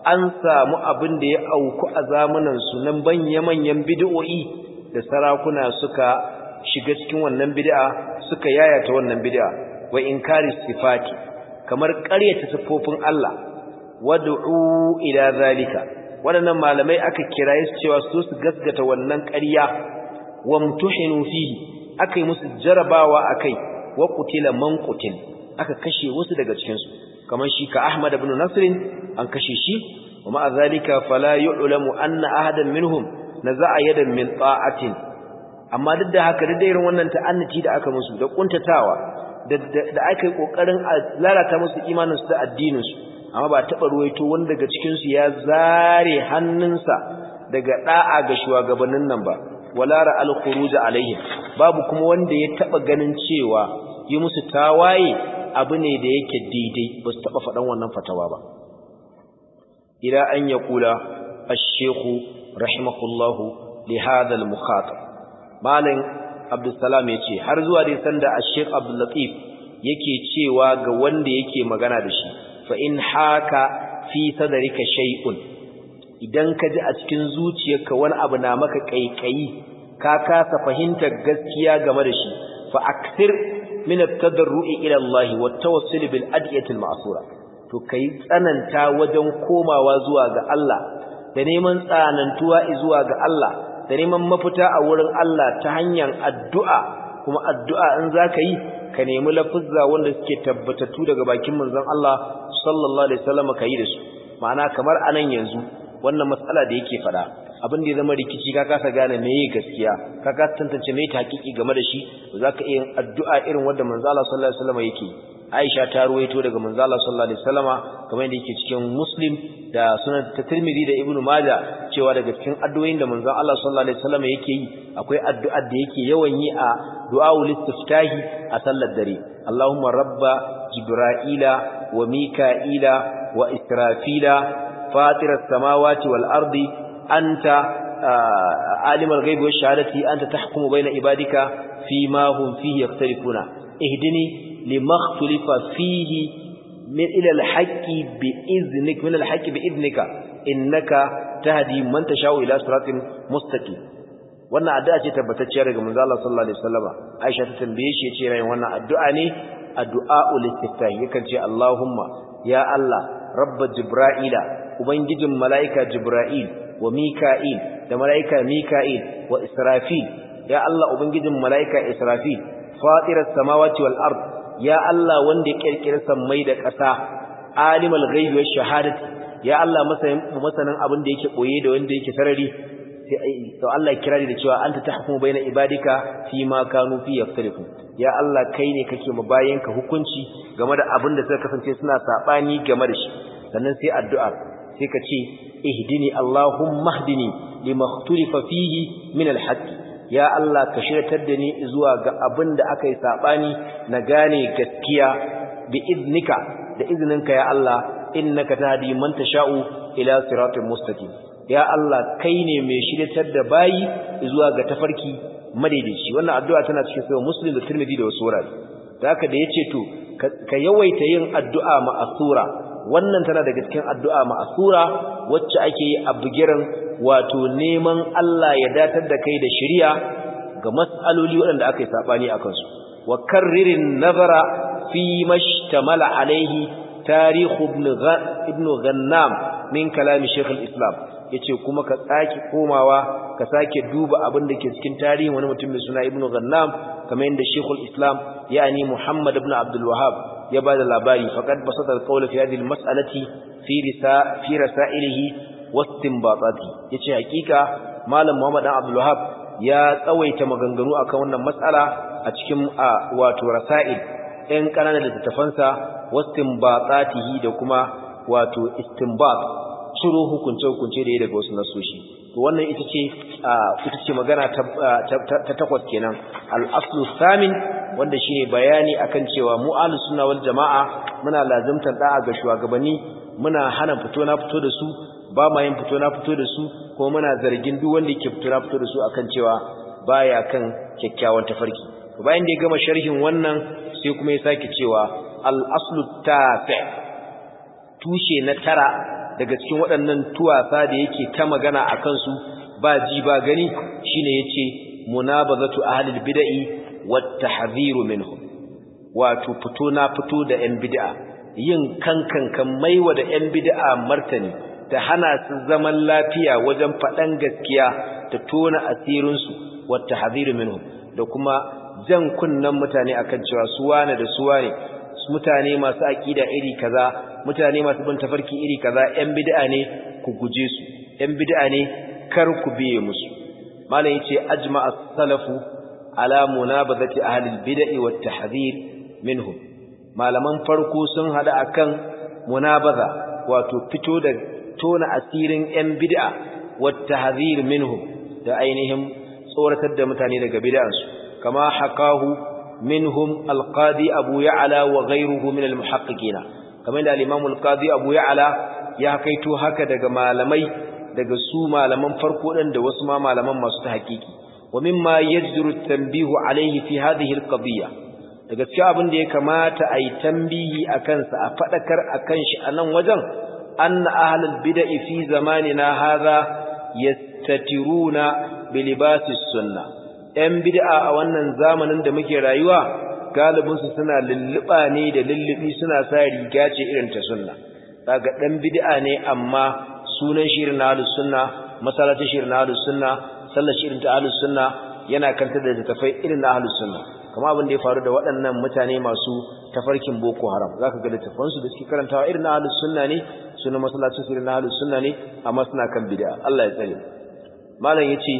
an samu abin da ya auku a zamanin su nan manya-manyan bid'o'i da sarakuna suka shiga cikin wannan bid'a suka yayata wannan bid'a wa inkari sifati kamar ƙaryata sifofin Allah wad'u ila zalika waɗannan malamai aka kiraye su cewa su su gaskata wannan ƙarya wamtuhinu fihi akai musu jarabawa akai wa qutila man qutil aka kashe wasu daga cikin su kamar shi ka Ahmad ibn Nasr an kashe shi wa ma zalika fala yu'lamu anna ahadan minhum naza'a yadan min ta'atin amma duk da haka da irin wannan ta'annuci da aka musu da kuntatawa da da aka yi kokarin lalata musu imanin su da addinin su amma ba taba ruwaito wanda daga cikin su ya zare hannunsa daga da'a ga shugabannin nan ba wala ra'al khuruj alaihim babu kuma wanda ya taba ganin cewa yi musu tawaye abu ne da yake daidai ba su taba faɗan wannan fatawa ba ila an yaqula ash-shaykh rahimahullahu li hadha al-mukhatab malam abdussalam yace har zuwa dai sanda ash-shaykh abdul latif yake cewa ga wanda yake magana da shi fa in haka fi sadrika shay'un idan ka ji a cikin zuciyarka wani abu na maka kaikayi ka kasa fahimtar gaskiya game da shi fa akthir min at-tadarru'i ila Allah wa at-tawassul bil adiyati al-ma'sura to kai tsananta wajen komawa zuwa ga Allah da neman tsanantuwa zuwa ga Allah da neman mafita a wurin Allah ta hanyar addu'a kuma addu'a in zaka yi ka nemi lafuzza wanda suke tabbatattu daga bakin manzon Allah sallallahu alaihi wasallam kai da su ma'ana kamar anan yanzu wannan matsala da yake fada abin da ya zama rikici ka kasa gane meye gaskiya ka kasa tantance meye hakiki game da shi zaka iya addu'a irin wanda manzo Allah sallallahu alaihi wasallam yake Aisha ta ruwaito daga manzo Allah sallallahu alaihi wasallama kamar yadda yake cikin Muslim da Sunan Tirmidhi da Ibn Majah cewa daga cikin addu'o'in da manzo Allah sallallahu alaihi wasallama yake yi akwai addu'ar da yake yawan yi a du'aul istiftahi a sallar dare Allahumma rabba jibra'ila wa mika'ila wa israfila فاطر السماوات والأرض أنت عالم الغيب والشهادة أنت تحكم بين عبادك فيما هم فيه يختلفون اهدني لما اختلف فيه من إلى الحق بإذنك من الحق بإذنك إنك تهدي من تشاء إلى صراط مستقيم wannan addu'a ce tabbatacciya daga manzo Allah sallallahu alaihi wasallama Aisha ta tambaye shi yace rai wannan addu'a ne addu'a ul istiftah yakan ce Allahumma ya Allah rabb jibra'ila ubangijin mala'ika jibra'il wa mika'il da mala'ika mika'il wa israfil ya Allah ubangijin mala'ika israfil fatiras samawati wal ard ya Allah wanda ya kirkira sammai da ƙasa alimul ghaibi wash shahadati ya Allah masanin masanin abin da yake boye da wanda yake sarari to Allah ya kirari da cewa anta tahkumu baina ibadika fi ma kanu fi yaftarifu ya Allah kai ne kake mu ka hukunci game da abin da suka kasance suna sabani game da shi sannan sai addu'a sai ka ce ihdini allahumma hdini lima ikhtalifa fihi min alhaq ya Allah ka shiryatar da ni zuwa ga abin da aka yi sabani na gane gaskiya bi idnika da izininka ya Allah innaka tahdi man tasha'u ila siratin mustaqim ya Allah kai ne mai shiryatar da bayi zuwa ga tafarki madaidaici wannan addu'a tana cikin sahih muslim da tirmidhi da wasu wurare da haka da yace to ka yawaita yin addu'a ma'asura wannan tana daga cikin addu'a ma'asura wacce ake yi a bugiran wato neman Allah ya datar da kai da shari'a ga mas'aloli waɗanda aka yi sabani akan su wa karririn nazara fi mashtamala alaihi tarihu ibn Ghannam min kalami Sheikh al-Islam yace kuma ka tsaki komawa ka sake duba abin da ke cikin tarihin wani mutum mai suna Ibn Ghannam kamar yadda Sheikh al-Islam yani Muhammad ibn Abdul Wahhab ya bada labari faqad basata al-qawl fi hadhihi al-mas'alati fi risa fi rasailihi wastinbatati yace hakika malam Muhammad ibn Abdul Wahhab ya tsawaita maganganu akan wannan mas'ala a cikin wato rasail ɗan ƙananan littattafansa wastinbatatihi da kuma wato istinbat ciro hukunce-hukunce da ya daga wasu nasoshi to wannan ita ce ita ce magana ta takwas kenan al-aslu samin wanda shine bayani akan cewa mu ahlus sunna wal jamaa muna lazimtar da'a ga shugabanni muna hana fito na fito da su ba ma yin fito na fito da su ko muna zargin duk wanda yake fito na fito da su akan cewa baya kan kyakkyawan tafarki bayan da ya gama sharhin wannan sai kuma ya sake cewa al-aslu tafi tushe na tara daga cikin waɗannan tuwasa da yake ta magana a kansu ba ji ba gani shine yace munabazatu ahlil bid'i wat tahdhiru minhum wato fito na fito da yan bid'a yin kankan kan maiwa da yan bid'a martani ta hana su zaman lafiya wajen faɗan gaskiya ta tona asirin su wat tahdhiru minhum da kuma jan kunnan mutane akan cewa su wane da su wane mutane masu aqida iri kaza mutane masu bin tafarki iri kaza yan bid'a ne ku guje su yan bid'a ne kar ku biye musu malam yace ajma'a salafu ala munabazati ahli al-bid'i wat tahdhir minhum malaman farko sun hada akan munabaza wato fito da tona asirin yan bid'a wat tahdhir minhum da ainihin tsoratar da mutane daga bid'ansu kama hakahu minhum al-qadi abu ya'la wa ghayruhu min al-muhaqqiqina kamar da al-imam al-qadi abu ya'la ya kaito haka daga malamai daga su malaman farko ɗin da wasu ma malaman masu ta hakiki wa mimma yajru tanbihu alayhi fi hadhihi alqadiyya daga cikin abin da ya kamata a yi tambihi a kansa a faɗakar a kan shi a nan wajen anna ahlul bid'i fi zamanina hadha yastatiruna bi libasis sunna yan bid'a a wannan zamanin da muke rayuwa galibin su suna lulluba ne da lullubi suna sa riga ce irin ta sunna kaga dan bid'a ne amma sunan shirin na ahlus sunna masallacin shirin na ahlus sunna sallar shirin ta ahlus sunna yana kanta da tafai irin na ahlus sunna kamar abin da ya faru da waɗannan mutane masu tafarkin boko haram zaka ga littafan su da suke karantawa irin na ahlus sunna ne sunan masallacin shirin na ahlus sunna ne amma suna kan bid'a Allah ya tsare malam yace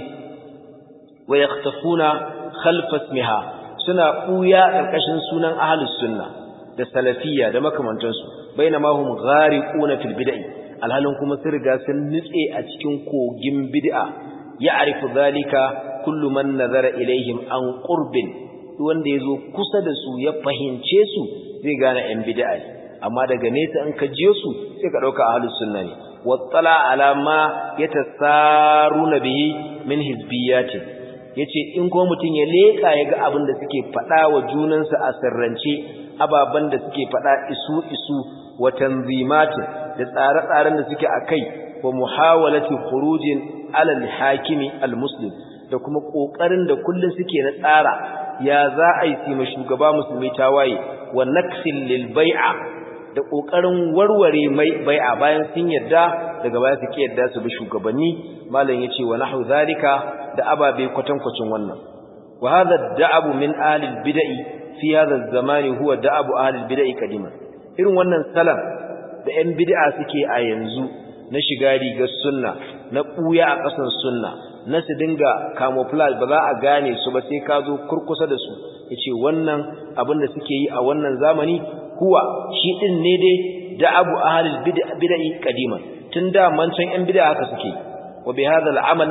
wa yaktafuna khalf ismiha suna buya karkashin sunan ahlus sunna da salafiyya da makamantansu bainama hum ghariquna fil bid'ah alhalin kuma sun riga sun nutse a cikin kogin bid'a ya arifu zalika kullu man nazara ilaihim an qurbin wanda yazo kusa da su ya fahince su zai gane yan bid'a ne amma daga nesa in ka jiyo su sai ka dauka ahlus sunna ne wattala ala ma yatasaruna bihi min hizbiyatin yace in ko mutun ya leka yaga abin da suke fada wa junansu a sirrance ababan da suke fada isu isu wa tanzimatin da tsare-tsaren da suke a kai wa muhawalati khurujin alal hakimi almuslim da kuma kokarin da kullun suke na tsara ya za a yi ma shugaba musulmi tawaye wa naksil lil bai'a da kokarin warware mai bai'a bayan sun yarda daga baya suke yarda su bi shugabanni malam yace wa nahu zalika da ababe kwatankwacin wannan wa hadha da'abu min ahli bid'i fi hadha az-zamani huwa da'abu ahli bid'i kadiman irin wannan salam da 'yan bid'a suke a yanzu na shiga rigar sunna na ɓuya a ƙasan sunna na su dinga camouflage ba za a gane su ba sai ka zo kurkusa da su ya ce wannan abin da suke yi a wannan zamani kuwa shi ɗin ne dai da abu a halin bida'i ƙadiman tun da mancan 'yan bid'a haka suke wa bi hada al'amal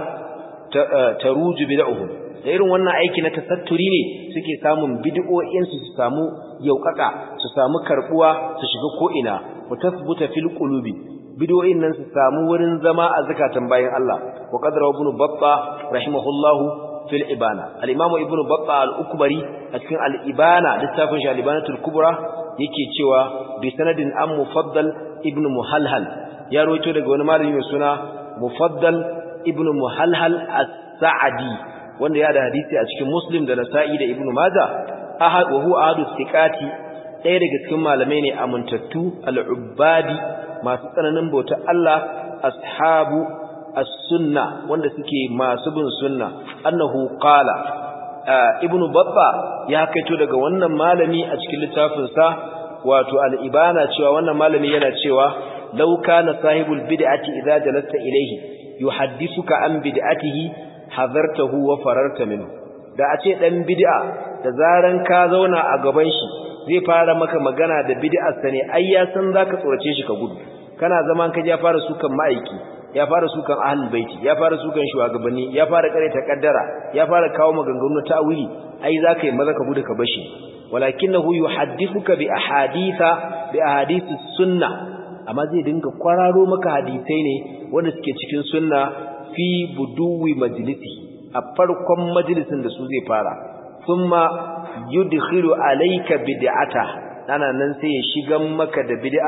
ta ruju bida'uhum da irin wannan aiki na tasatturi ne suke samun bid'o'insu su samu yaukaka su samu karbuwa su shiga ko'ina wa tasbuta fil qulubi bid'o'in nan su samu wurin zama a zakatan bayan Allah wa qadara ibn batta rahimahullahu fil ibana al-imam ibn batta al-ukbari a cikin al-ibana littafin shi al-ibanatul kubra yake cewa bi sanadin an mufaddal ibn muhalhal ya rawaito daga wani malami mai suna mufaddal ibn muhalhal as-sa'di wanda ya da hadisi a cikin muslim da nasa'i da ibn majah ahad wa huwa ahadu thiqati ɗaya daga cikin malamai ne amintattu al-ubbadi masu tsananin bautar Allah ashabu as-sunna wanda suke masu bin sunna annahu qala ibnu babba ya kaito daga wannan malami a cikin littafin sa wato al-ibana cewa wannan malami yana cewa law kana sahibul bid'ati idza jalasta ilayhi yuhaddithuka an bid'atihi hadartahu wa fararta minhu da a ce dan bid'a da zaran ka zauna a gaban shi zai fara maka magana da bid'ar sa ne ai ya san zaka tsorace shi ka gudu kana zaman ka ya fara sukan ma'aiki ya fara sukan ahlul baiti ya fara sukan shugabanni ya fara kare ta kaddara ya fara kawo maganganu ta'wili ai zaka yi maza ka gudu ka bashi walakinahu yuhaddithuka bi ahaditha bi ahadith sunna amma zai dinga kwararo maka hadisai ne wanda suke cikin sunna fi buduwi majlisi a farkon majalisin da su zai fara thumma yudkhilu alayka bid'ata ana nan sai ya shigan maka da bid'ar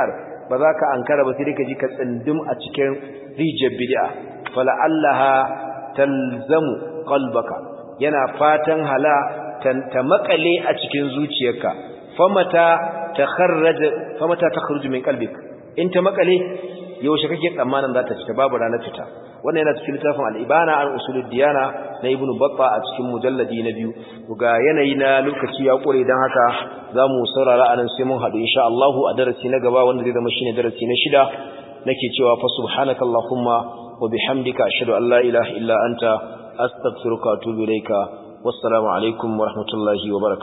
ba za ka ankara ba sai ka ji ka tsindim a cikin rijiyar bid'a fala'allaha talzamu qalbaka yana fatan hala ta makale a cikin zuciyarka famata takharraja famata takhruju min qalbik in ta makale yaushe kake tsammanin za ta fita babu ranar fita wannan yana cikin littafin al-ibana an usulud diyana na ibnu batta a cikin mujalladi na biyu ga yanayi na lokaci ya kure dan haka zamu saurara anan sai mun hadu insha Allah a darasi na gaba wanda zai zama shine darasi na shida nake cewa fa subhanakallahumma wa bihamdika ashhadu an la ilaha illa anta astaghfiruka wa atubu ilayka wassalamu alaikum wa rahmatullahi wa barakatuh